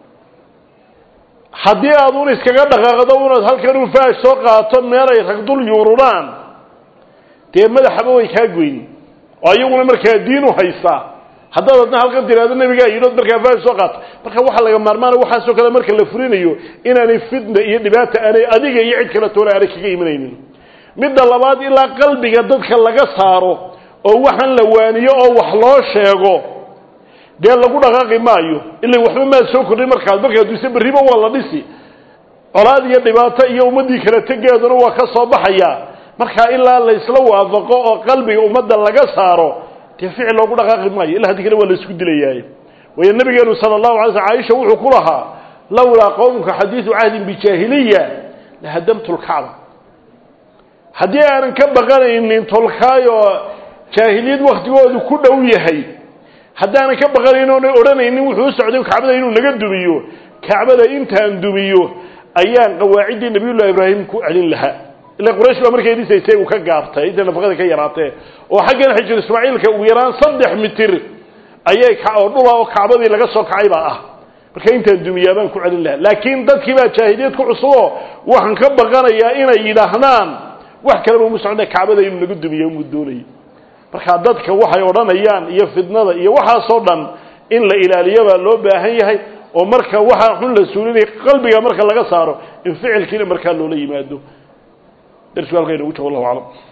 haddii aad un iskaga dhaqaaqdo unaad halkan u faash soo qaato meelay rag dul yuururaan dee madaxaba way kaa goyn oo iyaguna markaa diin u haystaa haddaad adna halkan tiraado nabigaa yidhood markaa faash soo qaato marka waxaa laga maarmaana waxaasoo kale marka la furinayo inaanay fitna iyo dhibaata aanay adiga iyo cid kale toona aanay kaga imanaynin midda labaad ilaa qalbiga dadka laga saaro oo waxaan la waaniyo oo wax loo sheego dee lagu dhaqaaqi maayo ila waxba maad soo kordhin markaas markaa duse berriba waa la dhisi colaad iyo dhibaato iyo ummaddii kala tegeeduna waa ka soo baxaya markaa ilaa la isla waafaqo oo qalbiga ummadda laga saaro dee ficil loogu dhaqaaqi maayo illa haddii kale waa la isku dilayaay waayo nabigeenu sala allahu alay sl caaisha wuxuu ku lahaa lawlaa qowmka xadiidu cahdin bijaahiliya lahadamtu lkacba haddii aanan ka baqanaynin tolkaayoo jaahiliyad waktigoodu ku dhow yahay haddaanan ka baqanayn oonay odhanaynin wuxuu u socday kacbada inuu naga dumiyo kacbada intaan dumiyo ayaan qawaaciddii nabiyullahi ibraahim ku celin lahaa ila quraysh baa markay dhisaysay uu ka gaabtay intay nafaqada ka yaraatee oo xaggan xijir ismaaciilka ugu yaraan saddex mitir ayay oo dhula oo kacbadii laga soo kacay baa ah marka intaan dumiyaa baan ku celin lahaa laakiin dadkii baa jaahiliyad ku cusuboo waxaan ka baqanayaa inay yidhaahdaan wax kaleba umu socda kacbada inuu naga dumiyo umuu doonayay markaa dadka waxay odhanayaan iyo fidnada iyo waxaasoo dhan in la ilaaliyo baa loo baahan yahay oo marka waxaa xun la suulinaya qalbiga marka laga saaro in ficilkiina markaa loola yimaado darsigu halka inagu joogo allahu aclam